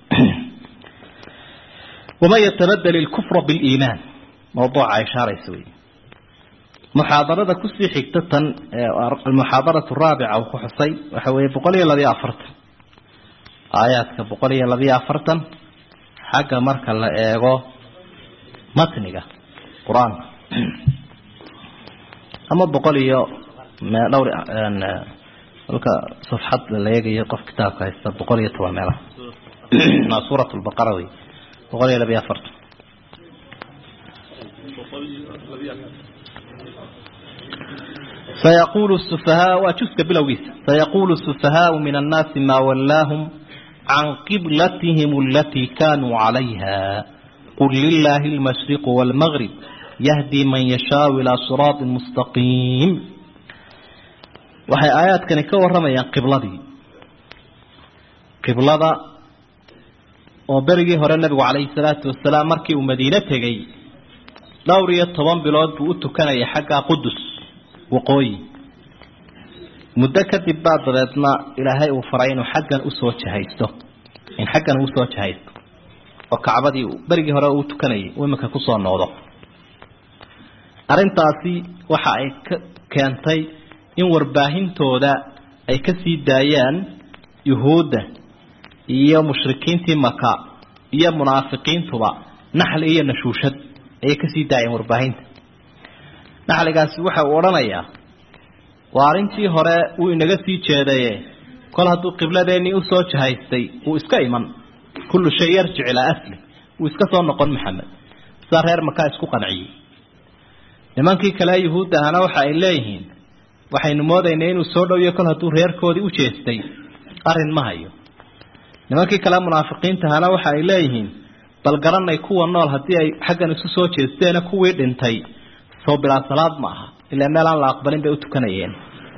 waman yatabadel ilkufra biliimaan mawduuca ay shaaraysa wey muxaadarada kusii xigta tan almuxaadaratu raabica uu ku xusay waxa weeye boqol iyo labiyo afartan aayaadka boqol iyo labiyo afartan xagga marka la eego matniga qur-aanka ama boqol iyo dhowr kolka safxad la eegayo qof kitaabka haysta boqol iyo toban meelaha suurat lbaqara wey boqol iyo labiyo afartan سيقول السفهاء وجزك بلوغيس سيقول السفهاء من الناس ما ولاهم عن قبلتهم التي كانوا عليها قل لله المشرق والمغرب يهدي من يشاء إلى صراط مستقيم وهي آيات كان كورما قبلتي قبلة وبرغي هر النبي عليه الصلاة والسلام مركي ومدينة تغي دورية طبان بلاد بؤتو كان يحقا قدس waqooyi muddo kadib baa dabeedna ilaahay uu faray inuu xaggan usoo jahaysto in xaggan usoo jahaysto oo kacbadii berigii hore uu tukanayay uu iminka kusoo noqdo arrintaasi waxa ay ka keentay in warbaahintooda ay ka sii daayaan yuhuudda iyo mushrikiintii maka iyo munaafiqiintuba naxli iyo nashuushad ayay kasii daayeen warbaahinta naxligaasi waxa uu odhanayaa waa arrintii hore uu inaga sii jeedaye kol hadduu qibladeennii usoo jahaystay uu iska iman kullu shay yarjic ilaa asli uu iska soo noqon maxamed sidaa reer makaa isku qanciyey nimankii kale yuhuudda ahana waxa ay leeyihiin waxaynu moodaynay inuu soo dhowiyo kol hadduu reerkoodii u jeestay arrin ma hayo nimankii kale munaafiqiinta ahana waxa ay leeyihiin bal garanay kuwa nool haddii ay xaggan isu soo jeesteena kuwii dhintay soo bilaa salaad ma aha ilaa meel aan la aqbalin bay u tukanayeen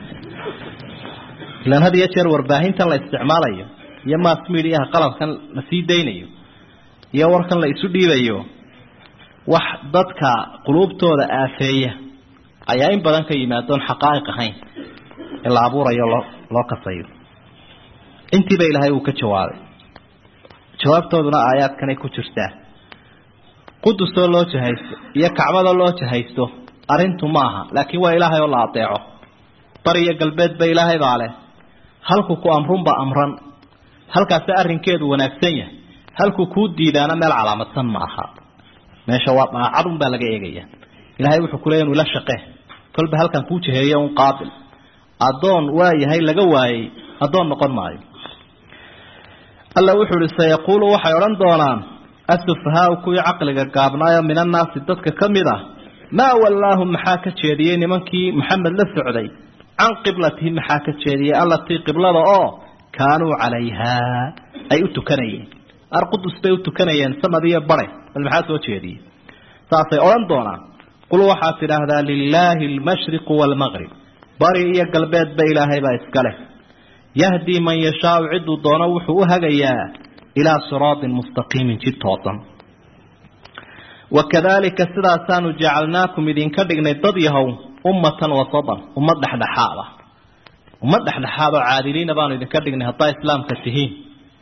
ilaan had iyo jeer warbaahintan la isticmaalayo iyo mass mediaha qalabkan la sii daynayo iyo warkan la isu dhiibayo wax dadka quluubtooda aafeeya ayaa in badan ka yimaadoon xaqaa'iq ahayn in la abuurayo loo loo kasayo intiiba ilaahay uu ka jawaabay jawaabtooduna aayaadkanay ku jirtaa qudusoo loo jahaysto iyo kacbadoo loo jahaysto arrintu ma aha laakiin waa ilaahay oo la adeeco bari iyo galbeedba ilaahay baa leh halku ku amrunba amran halkaasi arrinkeedu wanaagsan yahay halku kuu diidaana meel calaamadsan ma aha meesha waa daacadun baa laga eegaya ilaahay wuxuu kuleeya inu ila shaqe kolba halkan kuu jaheeyo un qaabil addoon waa yahay laga waayey addoon noqon maayo alla wuxuu ihi sayaquulu waxay odhan doonaan asufahaau kuwii caqliga gaabnaayo min annaasi dadka ka mid ah maa wallaahum maxaa ka jeediyey nimankii maxamed la socday can qiblatihi maxaa ka jeediyey allatii qiblada oo kaanuu calayhaa ay u tukanayeen arqudus bay u tukanayeen sanad iyo bare bal maxaa soo jeediyey saasay odhan doonaan qul waxaad tidhaahdaa lilaahi almashriqu waalmaqrib bari iyo galbeedba ilaahay baa iska leh yahdii man yashaau ciduu doono wuxuu u hagayaa ilaa siraatin mustaqiimin jid toosan wakadalika sidaasaanu jacalnaakum idinka dhignay dad yahow ummatan wasatan ummad dhexdhexaada ummad dhexdhexaad oo caadiliina baanu idinka dhignay haddaa islaamka tihiin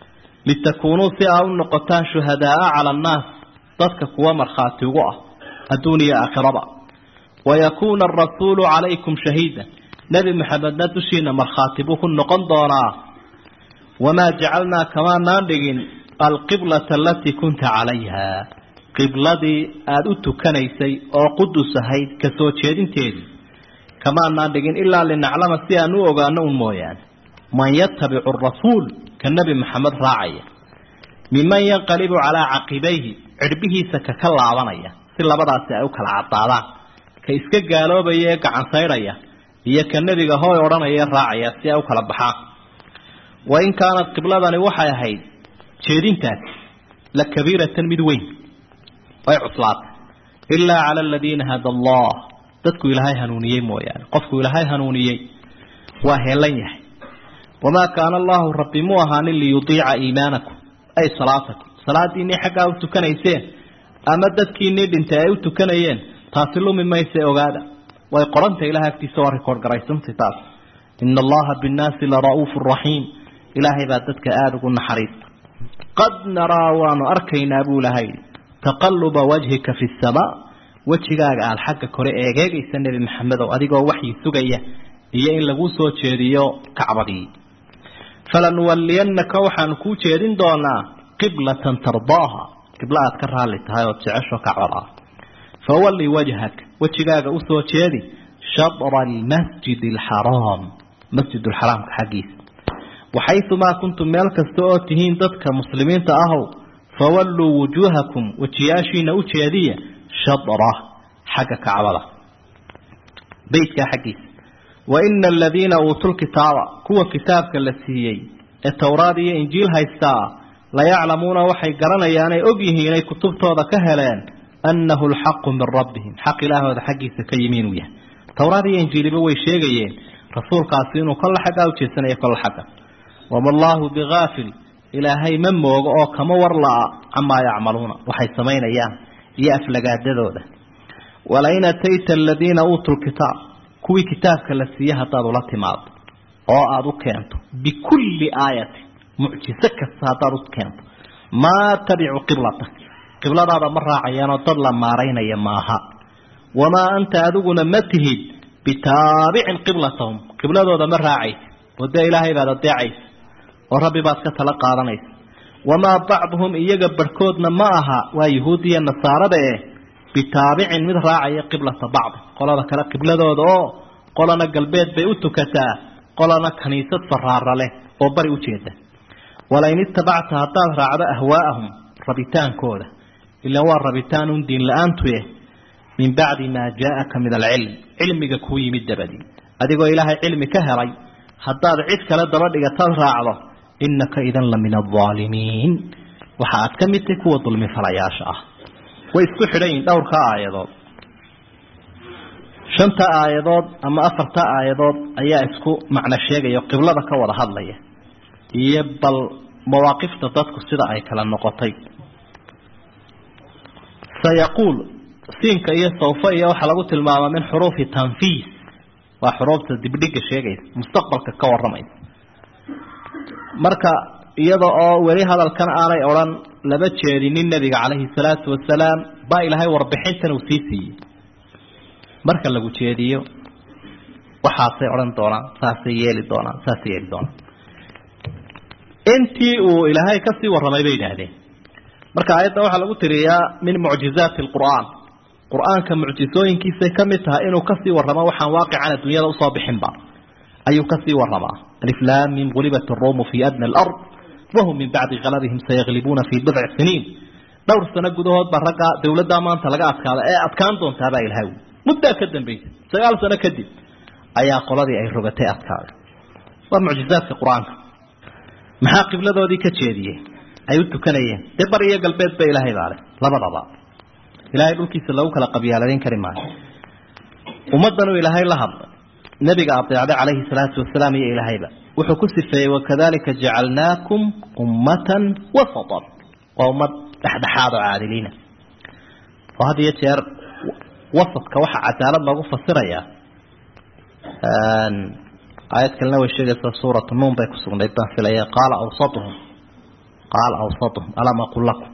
litakuunuu si aa u noqotaan shuhadaaa cala annaas dadka kuwa markhaati ugu ah adduun iyo aakhiraba wayakuuna arasuulu calaykum shahiida nebi maxamedna dushiina markhaati buu ku noqon doonaa wamaa jacalnaa kamaanaan dhigin alqiblata alatii kunta calayha qibladii aada u tukanaysay oo qudus ahayd ka soo jeedinteedii kamaanaan dhigin ilaa linaclama si aan u ogaano un mooyaane man yatabicu arasuul ka nebi maxamed raacaya miman yanqalibu calaa caqibayhi cirbihiisa ka ka laabanaya si labadaasi ay u kala caddaadaan ka iska gaaloobaya ee gacan saydhaya iyo ka nebiga hooy odhanaya raacaya si ay u kala baxaan wa in kaanat qibladani waxay ahayd jeedintaasi la kabiiratan mid weyn way cuslaatay ilaa cala aladiina hada allah dadku ilaahay hanuuniyey mooyaane qofku ilaahay hanuuniyey waa heelan yahay wamaa kaana allahu rabbi mu ahaanin liyudiica iimaanakum ay salaatakum salaadiinii xaggaa u tukanayseen ama dadkiinii dhintay ay u tukanayeen taasi lumi mayse ogaada way qoranta ilahay agtiisa waa rikoord garaysantay taas ina allaha binnaasi la ra'uufu raxiim ilaahay baa dadka aada ugu naxariista qad naraa waanu arkaynaa buu ilahay taqaluba wajhika fi samaa wejigaaga aada xagga kore eegeegaysa nebi maxamedow adigoo waxyi sugaya iyo in lagu soo jeediyo kacbadii falanuwaliyannaka waxaanu kuu jeedin doonaa qiblatan tardaaha qiblo aad ka raalli tahay ood jecesho kacbad ah fawalli wajhak wejigaaga usoo jeedi shadra almasjid alxaraam masjid alxaraamka xaggiisa waxayumaa kuntum meel kasta oo tihiin dadka muslimiinta ahow fawalluu wujuuhakum wejiyaashiina u jeediya shadra xagga kacbada beytkaa xaggiisa wa ina aladiina uutuu lkitaaba kuwa kitaabka la siiyey ee towraad iyo injiil haystaa layaclamuuna waxay garanayaanay og yihiin inay kutubtooda ka heleen annahu alxaqu min rabbihim xaq ilaahooda xaggiisa ka yimi inuu yahay towraad iyo injiiliba way sheegayeen rasuulkaasi inuu kolla xaggaa ujeedsanayo kolla xagga wama allaahu bigaafil ilaahay ma moogo oo kama war la-a camaa yacmaluuna waxay samaynayaan iyo aflagaadadooda walain atayta aladiina uutuu lkitaab kuwii kitaabka la siiye haddaad ula timaado oo aada u keento bikulli aayatin mucjiso kasta haddaad u keento maa tabicu qiblatak qibladaada ma raacayaanoo dad la maaraynaya maaha wamaa anta adiguna ma tihid bitaabicin qiblatahum qibladooda ma raacaysa oo dee ilaahay baad adeecaysa oo rabbi baad ka tala qaadanaysa wamaa bacduhum iyaga barhkoodna ma aha waa yahuudiya nasaarada eh bitaabicin mid raacaya qiblata bacdi qolada kale qibladooda oo qolana galbeed bay u tukataa qolana kaniisad faraara leh oo bari ujeeda walain itabacta haddaad raacdo ahwaa'ahum rabitaankooda ilaan waa rabitaan un diin la-aantuye min bacdi maa jaaaka min alcilm cilmiga kuu yimid dabadii adigoo ilaahay cilmi ka helay haddaad cid kale daba dhigataad raacdo innaka idan la min alaalimiin waxa aad ka mid tahay kuwa dulmi falayaasha ah way isku xidhan yihin dhowrka aayadood shanta aayadood ama afarta aayadood ayaa isku macno sheegaya qiblada ka wada hadlaya iyo bal mawaaqifta dadku sida ay kala noqotay sayaquul siinka iyo sawfa iyo waxaa lagu tilmaamaa min xuruufi tanfiis waa xuruufta dibdhiga sheegaysa mustaqbalka ka waramaysa marka iyada oo weli hadalkan aanay odhan laba jeedinin nebiga calayhi salaatu wasalaam baa ilaahay warbixintan uu sii siiyey marka lagu jeediyo waxaasay odhan doonaan saasay yeeli doonaan saasay yeeli doonaan intii uu ilaahay kasii warramay bay yidhaahdeen marka aayadda waxaa lagu tiriyaa min mucjizaati alqur'aan qur-aanka mucjisooyinkiisay ka mid tahay inuu kasii warramo waxaan waaqican adduunyada usoo bixinba ayuu kasii warramaa aliflaamim gulibat aruumu fii adna alard wahum min bacdi kalabihim sayaglibuuna fii bidci siniin dhowr sano gudahood baa raggaa dawladdaa maanta laga adkaada ee adkaan doontaabaa ilaahay muddaa ka dambaysa sagaal sano kadib ayaa qoladii ay rogatay adkaaday waa mucjizaadka qur-aanka maxaa qibladoodii ka jeediyey ay u tukanayeen dee bar iyo galbeed ba ilaahay baale labadaba ilaahay dhulkiisa lagu kala qabyaaladeyn kari maayo ummaddanuu ilaahay la hadlay nebiga adeecday calayhi salaatu wasalaam iyo ilaahayba wuxuu ku sifeeyey wakadalika jacalnaakum ummatan wasatan waa ummad dhexdhexaad oo caadiliina oo had iyo jeer wasadka waxaa cadaalad loogu fasirayaa aayad kalena way sheegaysaa suuratu nuun bay ku sugnayd baan filaya qaala awsatuhum qaala awsatuhum alam aqul lakum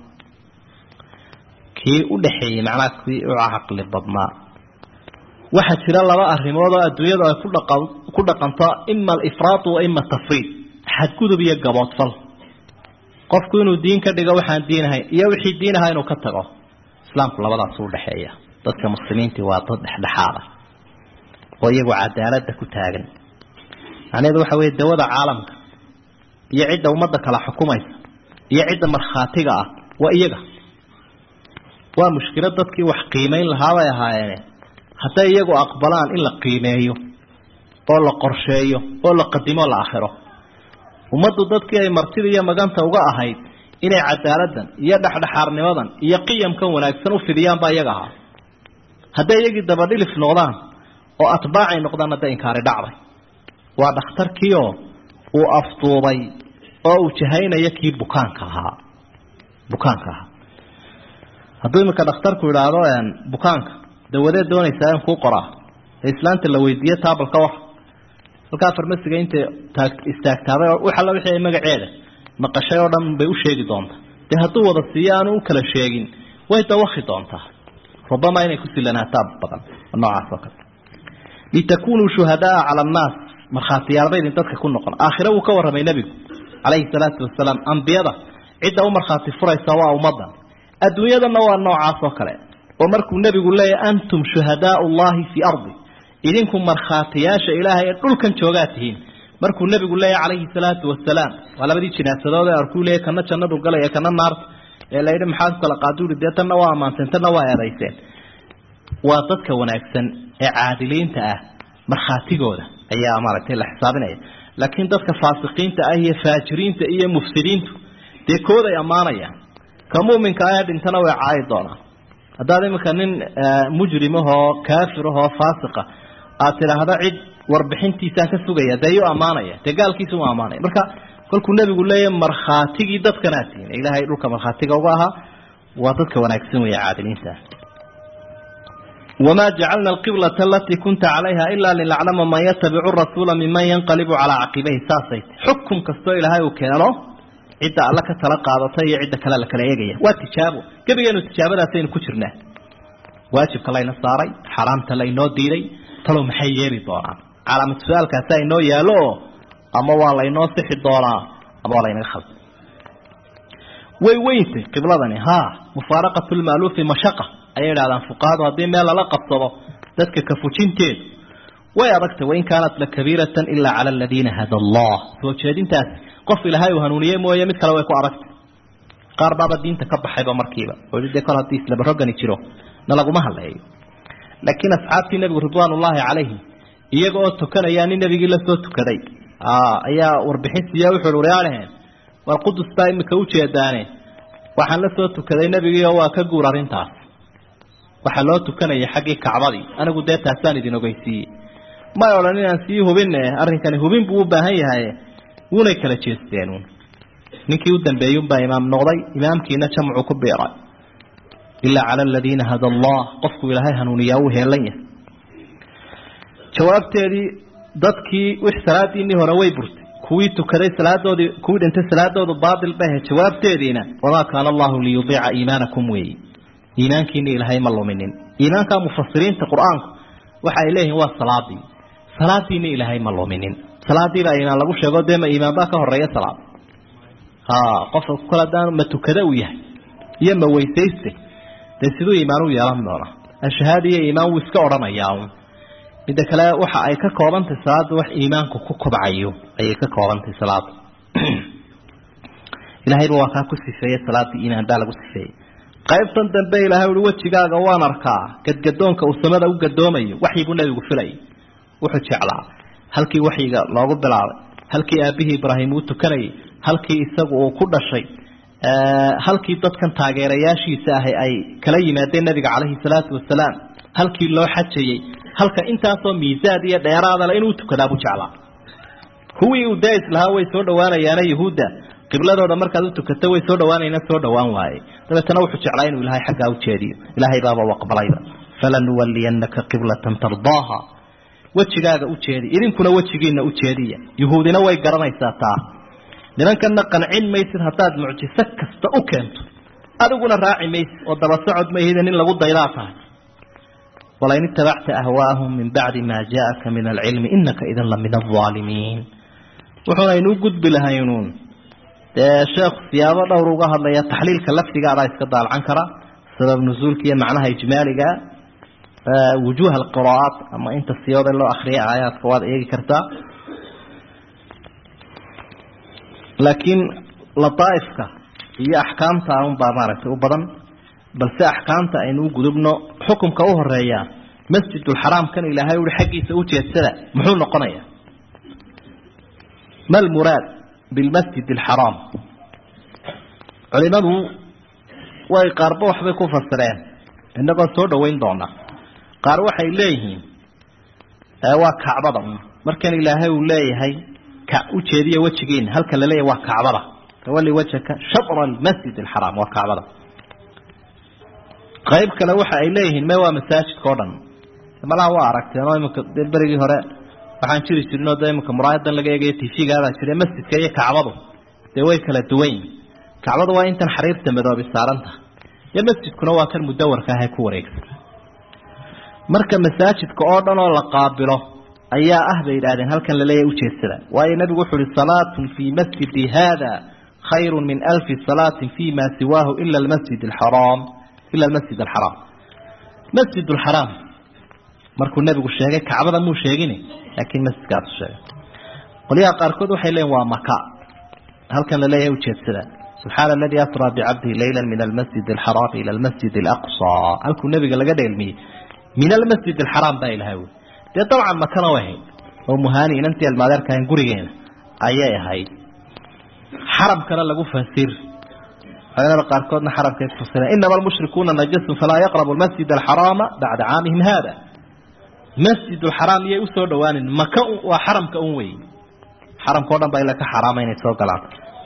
kii u dhaxeeyey macnaha kii u caqli badnaa waxaa jira laba arrimood oo adduunyadu ay kudhaqa ku dhaqanto ima alifraatu wa ima tafriid xadgudub iyo gaboodfal qofku inuu diin ka dhigo waxaan diinahayn iyo wixii diinaha inuu ka tago islaamku labadaas u dhexeeya dadka muslimiintii waa dad dhexdhexaada oo iyagu cadaaladda ku taagan macnaheedu waxa weeye dawada caalamka iyo cidda ummadda kala xukumaysa iyo cidda markhaatiga ah waa iyaga waa mushkilad dadkii wax qiimeyn lahaabay ahaayeene hadday iyagu aqbalaan in la qiimeeyo oo la qorsheeyo oo la qadimo la akhiro ummaddu dadkii ay martida iyo maganta uga ahayd inay cadaaladdan iyo dhexdhexaarnimadan iyo qiyamkan wanaagsan u fidiyaan baa iyaga ahaa hadday iyagii dabadhilif noqdaan oo atbaacay noqdaan hadda inkaari dhacday waa dhakhtarkiioo uu afduubay oo uu jahaynaya kii bukaanka ahaa bukaanka ahaa hadduu iminka dhakhtarku idhaahdo bukaanka dawadeed doonaysaa in kuu qoraa ee islaanta la weydiiye taabalka war halkaa farmasiga intay taag istaagtaaday oo wax alla wixii ay magaceeda maqashay oo dhan bay u sheegi doontaa dee hadduu wada siiyo aanu u kala sheegin way dawakhi doontaa rubama inay ku silanaataa badan noocaas oo kale litakunuu shuhadaa cala annaas markhaatiyaalba idin dadka ku noqon aakhire wuu ka warramay nebigu calayhi salaatu wasalaam ambiyada cidda u markhaati furaysa waa ummaddan adduunyadana waa noocaas oo kale oo markuu nebigu leeyahy antum shuhadaau llahi fii ardi idinku markhaatiyaasha ilaahay ee dhulkan joogaa tihiin markuu nebigu leeyahy calayhi salaatu wasalaam waa labadii jinaasadood ee arkuu leeyahy kana jannadu galaya kana naarta ee la yidhi maxaad kala qaaduuri dee tanna waa ammaanteen tanna waa eedayseen waa dadka wanaagsan ee caadiliinta ah markhaatigooda ayaa maaragtay la xisaabinaya laakiin dadka faasiqiinta ah iyo faajiriinta iyo mufsidiintu dee kooday ammaanayaan ka muminka ah ee dhintana way caayi doonaan haddaad iminka nin mujrimahoo kaafirahoo faasiqa aad tidhaahdo cid warbixintiisaan ka sugaya dee yuu ammaanaya dee gaalkiisa u ammaanaya marka kolkuu nebigu leeyahy markhaatigii dadkanaa tihiin ilaahay dhulka markhaatiga uga ahaa waa dadka wanaagsan weeye caadiliinta wamaa jacalna alqiblata alatii kunta calayha ilaa linaclama man yatabicu rasuula miman yanqalibu calaa caqibayhi saasay xukum kastoo ilaahay uu keeno cidda alla ka tala qaadata iyo cidda kale la kala eegaya waa tijaabo gebigeenu tijaabadaasaynu ku jirnaa waajibka layna saaray xaraamta laynoo diiday talow maxay yeeli doonaan calaamad su-aalkaasa inoo yaallo oo ama waa laynoo sixi doonaa ama waa laynaga khalda way weyntay qibladani ha mufaaraqatu lmaaluufi mashaqa ayay idhahdaan fuqahadu haddii meel lala qabsado dadka kafujinteedu way adagtay wain kaanat lakabiiratan ilaa cala aladiina hada allah soo jeedintaas qof ilaahay uu hanuuniye mooye mid kale way ku adagtay qaar baaba diinta ka baxayba markiiba oo de kol haddii islabarogani jiro na laguma hadleeyo laakiin asxaabtii nebigu ridwaan ullaahi calayhim iyaga oo tukanaya nin nebigii lasoo tukaday ayaa warbixin siiya wuxuu waryaadhaheen war qudus baa imika ujeedaane waxaan la soo tukaday nebigii oo waa ka guur arrintaas waxaa loo tukanayay xaggii kacbadii anigu dee taasaan idin ogeysiiyey may odhan inaan sii hubine arrinkani hubin buu u baahan yahay wuunay kala jeesteen ninkii u dambeeyunbaa imaam noqday imaamkiina jamcu ku biiray ilaa cala aladiina hada allah qofku ilaahay hanuuniyaa uu heelan yahay jawaabteedii dadkii wix salaadiinii hore way burtay kuwii tukaday salaadoodii kuwii dhintay salaadoodu baatil bahe jawaabteediina wamaa kaana allahu liyudiica iimaanakum weeyi iimaankiina ilaahay ma luminin iimaanka mufasiriinta qur-aanku waxa ay leeyihiin waa salaadii salaadiina ilaahay ma luminin salaadiibaa iimaan lagu sheego dee ma iimaan baa ka horeeya salaad ha qofka kol haddaan ma tukada uu yahay iyo ma weysayste dee siduu iimaan u yeelan doona ashahaada iyo iimaan wuu iska odhanayaa midda kale waxa ay ka koobantahay salaada wax iimaanku ku kobcayo ayay ka koobantahay salaada ilaahayba waa kaa ku sifeeye salaadii iimaan baa lagu sifeeyey qaybtan dambe ilaahay uhi wejigaaga waan arkaa gadgadoonka uu samada u gadoomayo waxyi buu nebigu filayay wuxuu jeclaa halkii waxyiga loogu bilaabay halkii aabihii ibraahim uu tukanayay halkii isagu uu ku dhashay halkii dadkan taageerayaashiisa ahi ay kala yimaadeen nabiga calayhi salaatu wasalaam halkii loo xajayey halka intaasoo miisaad iyo dheeraadale inuu tukadaabuu jeclaa kuwii uu daais lahaa way soo dhawaanayaana yuhuudda qibladooda markaad u tukato way soo dhawaanayna soo dhawaan waaye dabeetana wuxuu jeclaa inuu ilaahay xaggaa u jeediyo ilaahay baaba u aqbalayba falanuwaliyannaka qiblatan tardaaha wejigaaga u jeedi idinkuna wejigiina u jeediya yuhuudina way garanaysaa taa nimankana qancin maysid haddaad mucjiso kasta u keento adiguna raaci maysid oo daba socod mayhida nin lagu daydaa tahay walain itabacta ahwaahum min bacdi maa jaaka min alcilmi inaka idan la min alaalimiin wuxuuna inuu gudbi lahaynuun dee sheekhu siyaabo dhowr uga hadlaya taxliilka lafdigaadaa iska daalcan kara sabab nusuulka iyo macnaha ijmaaliga wujuuh alqiraa'aat ama inta siyooda loo akriya aayaadka waad eegi kartaa laakiin lataaifka iyo axkaamta unbaa maaragtay u badan balse axkaamta aynu u gudubno xukumka u horeeya masjidulxaraam kan ilaahay ui xaggiisa ujeedsada muxuu noqonaya ma lmuraad bilmasjid alxaraam culimadu way qaarba waxbay ku fasireen inagoo soo dhaweyn doona qaar waxay leeyihiin waa kacbada markan ilaahay uu leeyahay ka ujeediya wejigiina halkan la leeyahay waa kacbada tawali wajhaka shatra almasjid alxaraam waa kacbada qayb kale waxa ay leeyihiin me waa masaajidka o dhan malaha waa aragteen oo iminka de berigii hore waxaan jiri jirin oo de iminka muraayadan laga eegayo tifigaadaa jira masjidka iyo kacbadu dee way kala duwan yihin kacbadu waa intan xariirta madoobi saaranta iyo masjidkuna waa kan mudawarka ah ee ku wareegsan marka masaajidka oo dhan oo la qaabilo ayaa ah bay yidhahdeen halkan laleeyahay ujeedsada waayo nabigu wuxu uhi salaatun fii masjidi hada khayru min alfi salaatin fi ma siwaahu ila almasjid alxaraam ila almasjid alxaraam masjid alxaraam markuu nabigu sheegay kacbada muu sheegin laakiin masjidkaasu sheegay qolyaha qaarkood waxay leeyiin waa maka halkan laleeyahay ujeedsada subxaana aladii asraa bicabdihi layla min almasjid alxaraam ila almasjid alaqsa halkuu nabiga laga dheelmiyey min almasjid alxaraam baa ilahay wy dee dabcan makana way ahayd oo muhaani inantii almaadeerkahan gurigeena ayay ahayd xaramkana lagu fasir culamada qaarkoodna xaramkay kufasireen inama almushrikuuna najasun falaa yaqrabu almasjid alxaraama bacda caamihim hada masjid alxaraam iyay usoo dhawaanin maka waa xaramka un wey xaramka o dhan baa ila ka xaraama inay soo galaan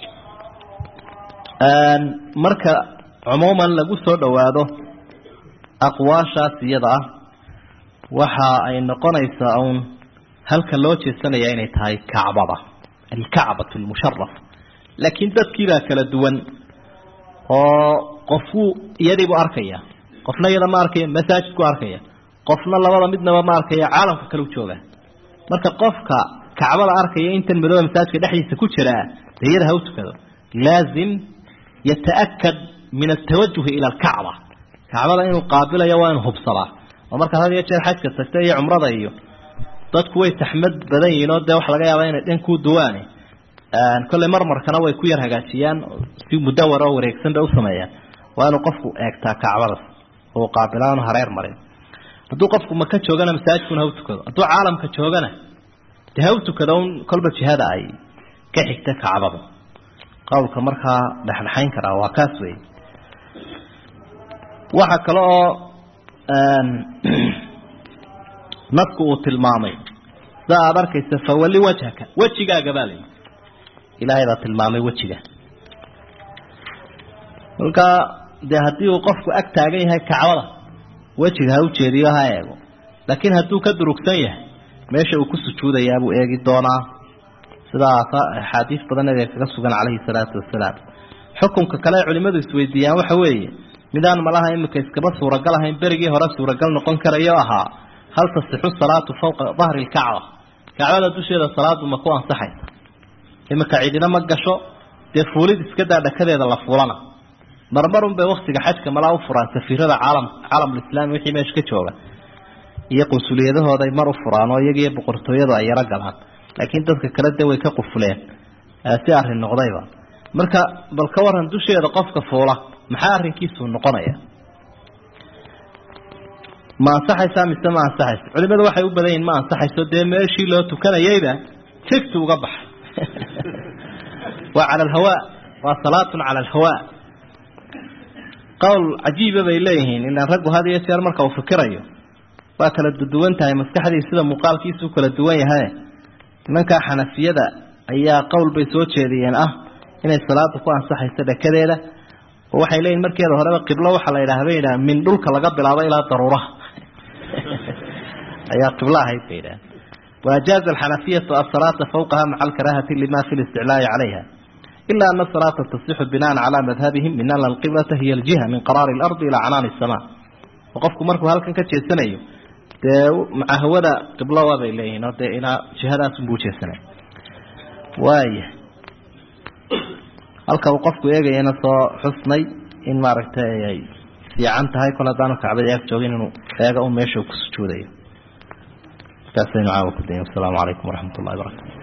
marka cumuuman lagu soo dhowaado aqwaashaas iyada ah waxa ay noqonaysaa uun halka loo jeesanaya inay tahay kacbada alkacbatu almusharaf laakiin dadkiibaa kala duwan oo qofku iyadiibu arkaya qofna iyada ma arkaya masaajidku arkaya qofna labada midnaba ma arkaya caalamka kale u jooga marka qofka kacbada arkaya intan madooba masaajidka dhexdiisa ku jiraa dee iyada ha u tukado laazim yataakad min altawajuhi ila alkacba kacbada inuu qaabilayo waa inu hubsadaa oo markaad had iyo jeer xajka tagta iyo cumrada iyo dadku way saxmad badan yihiin oo dee waxa laga yaaba inay dhan kuu duwaane kolley marmarkana way ku yar hagaajiyaan si mudawar oo wareegsan bay u sameeyaan waa inuu qofku eegtaa kacbadas oo qaabilaanu hareer marin hadduu qofku maka joogana masaajidkuna ha u tukado hadduu caalamka joogana dee ha u tukado un kolba jihada ay ka xigta kacbada qowlka markaa dhexdhexayn karaa waa kaas wey waxa kale oo nasku uu tilmaamay sida aada arkaysa fawali wajhaka wejigaaga baa layihi ilaahay baa tilmaamay wejiga kolkaa dee haddii uu qofku ag taagan yahay kacbada wejiga ha u jeediyo ha eego laakiin hadduu ka durugsan yahay meesha uu ku sujuudayaa buu eegi doonaa sidaas axaadiis badan nabiga kaga sugan calayhi salaatu wasalaam xukunka kale ay culimadu isweydiiyaan waxa weeye midaan malaha imika iskaba suuragal ahayn berigii hore suuragal noqon karayo ahaa hal tasixu salaatu fawqa dahri lkacba kacbada dusheeda salaadu ma ku ansaxaysa imika cidina ma gasho dee fuulid iska daa dhakadeeda la fuulana marmarun bay waktiga xajka malaa u furaan safiirada caalam caalamulislaami wixii meesha ka jooga iyo qunsuliyadahooday mar u furaan oo iyagiiyo boqortooyadu ay yaro galaan laakiin dadka kale dee way ka qufuleen si arrin noqdayba marka bal ka waran dusheeda qofka fuula maxaa arrinkiisu noqonaya ma ansaxaysaa mise ma ansaxayso culimadu waxay u badan yihin ma ansaxayso dee meeshii loo tukanayeyba tigtu uga baxa waa cala alhawaa waa salaatun cala alhawaa qowl cajiiba bay leeyihiin ilaan raggu had iyo jeer marka uu fikirayo waa kala duwan tahay maskaxdii sida muuqaalkiisu u kala duwan yahay nimankaa xanafiyada ayaa qowl bay soo jeediyeen ah inay salaada ku ansaxayso dhakadeeda oo waxay leeyihin markeeda horeba qiblo waxaa la yidhaha bay yidhaha min dhulka laga bilaabo ilaa daruuraha ayaa qiblo ahayd bay yidhaha waajaaza alxanafiyatu asalaata fawqaha maca alkaraahati lima fi listiclaa'i calayha ilaa ana salaata tasixu binaan calaa madhabihim min ana alqiblata hiya aljiha min qaraari اlardi ilaa canaani الsama oo qofku markuu halkan ka jeesanayo dee maca hawada qiblo waabay leeyihiin oo dee ilaa jihadaas unbuu ujeesanay waaya halka uu qofku eegayana soo xusnay in maaragtay ay fiican tahay kol haddaanu kacbada ag joogin inuu eega un meesha ku sujuudayo markaasaynu caawa ku dayn wasalaamu calaykum waraxmat ullahi barakatu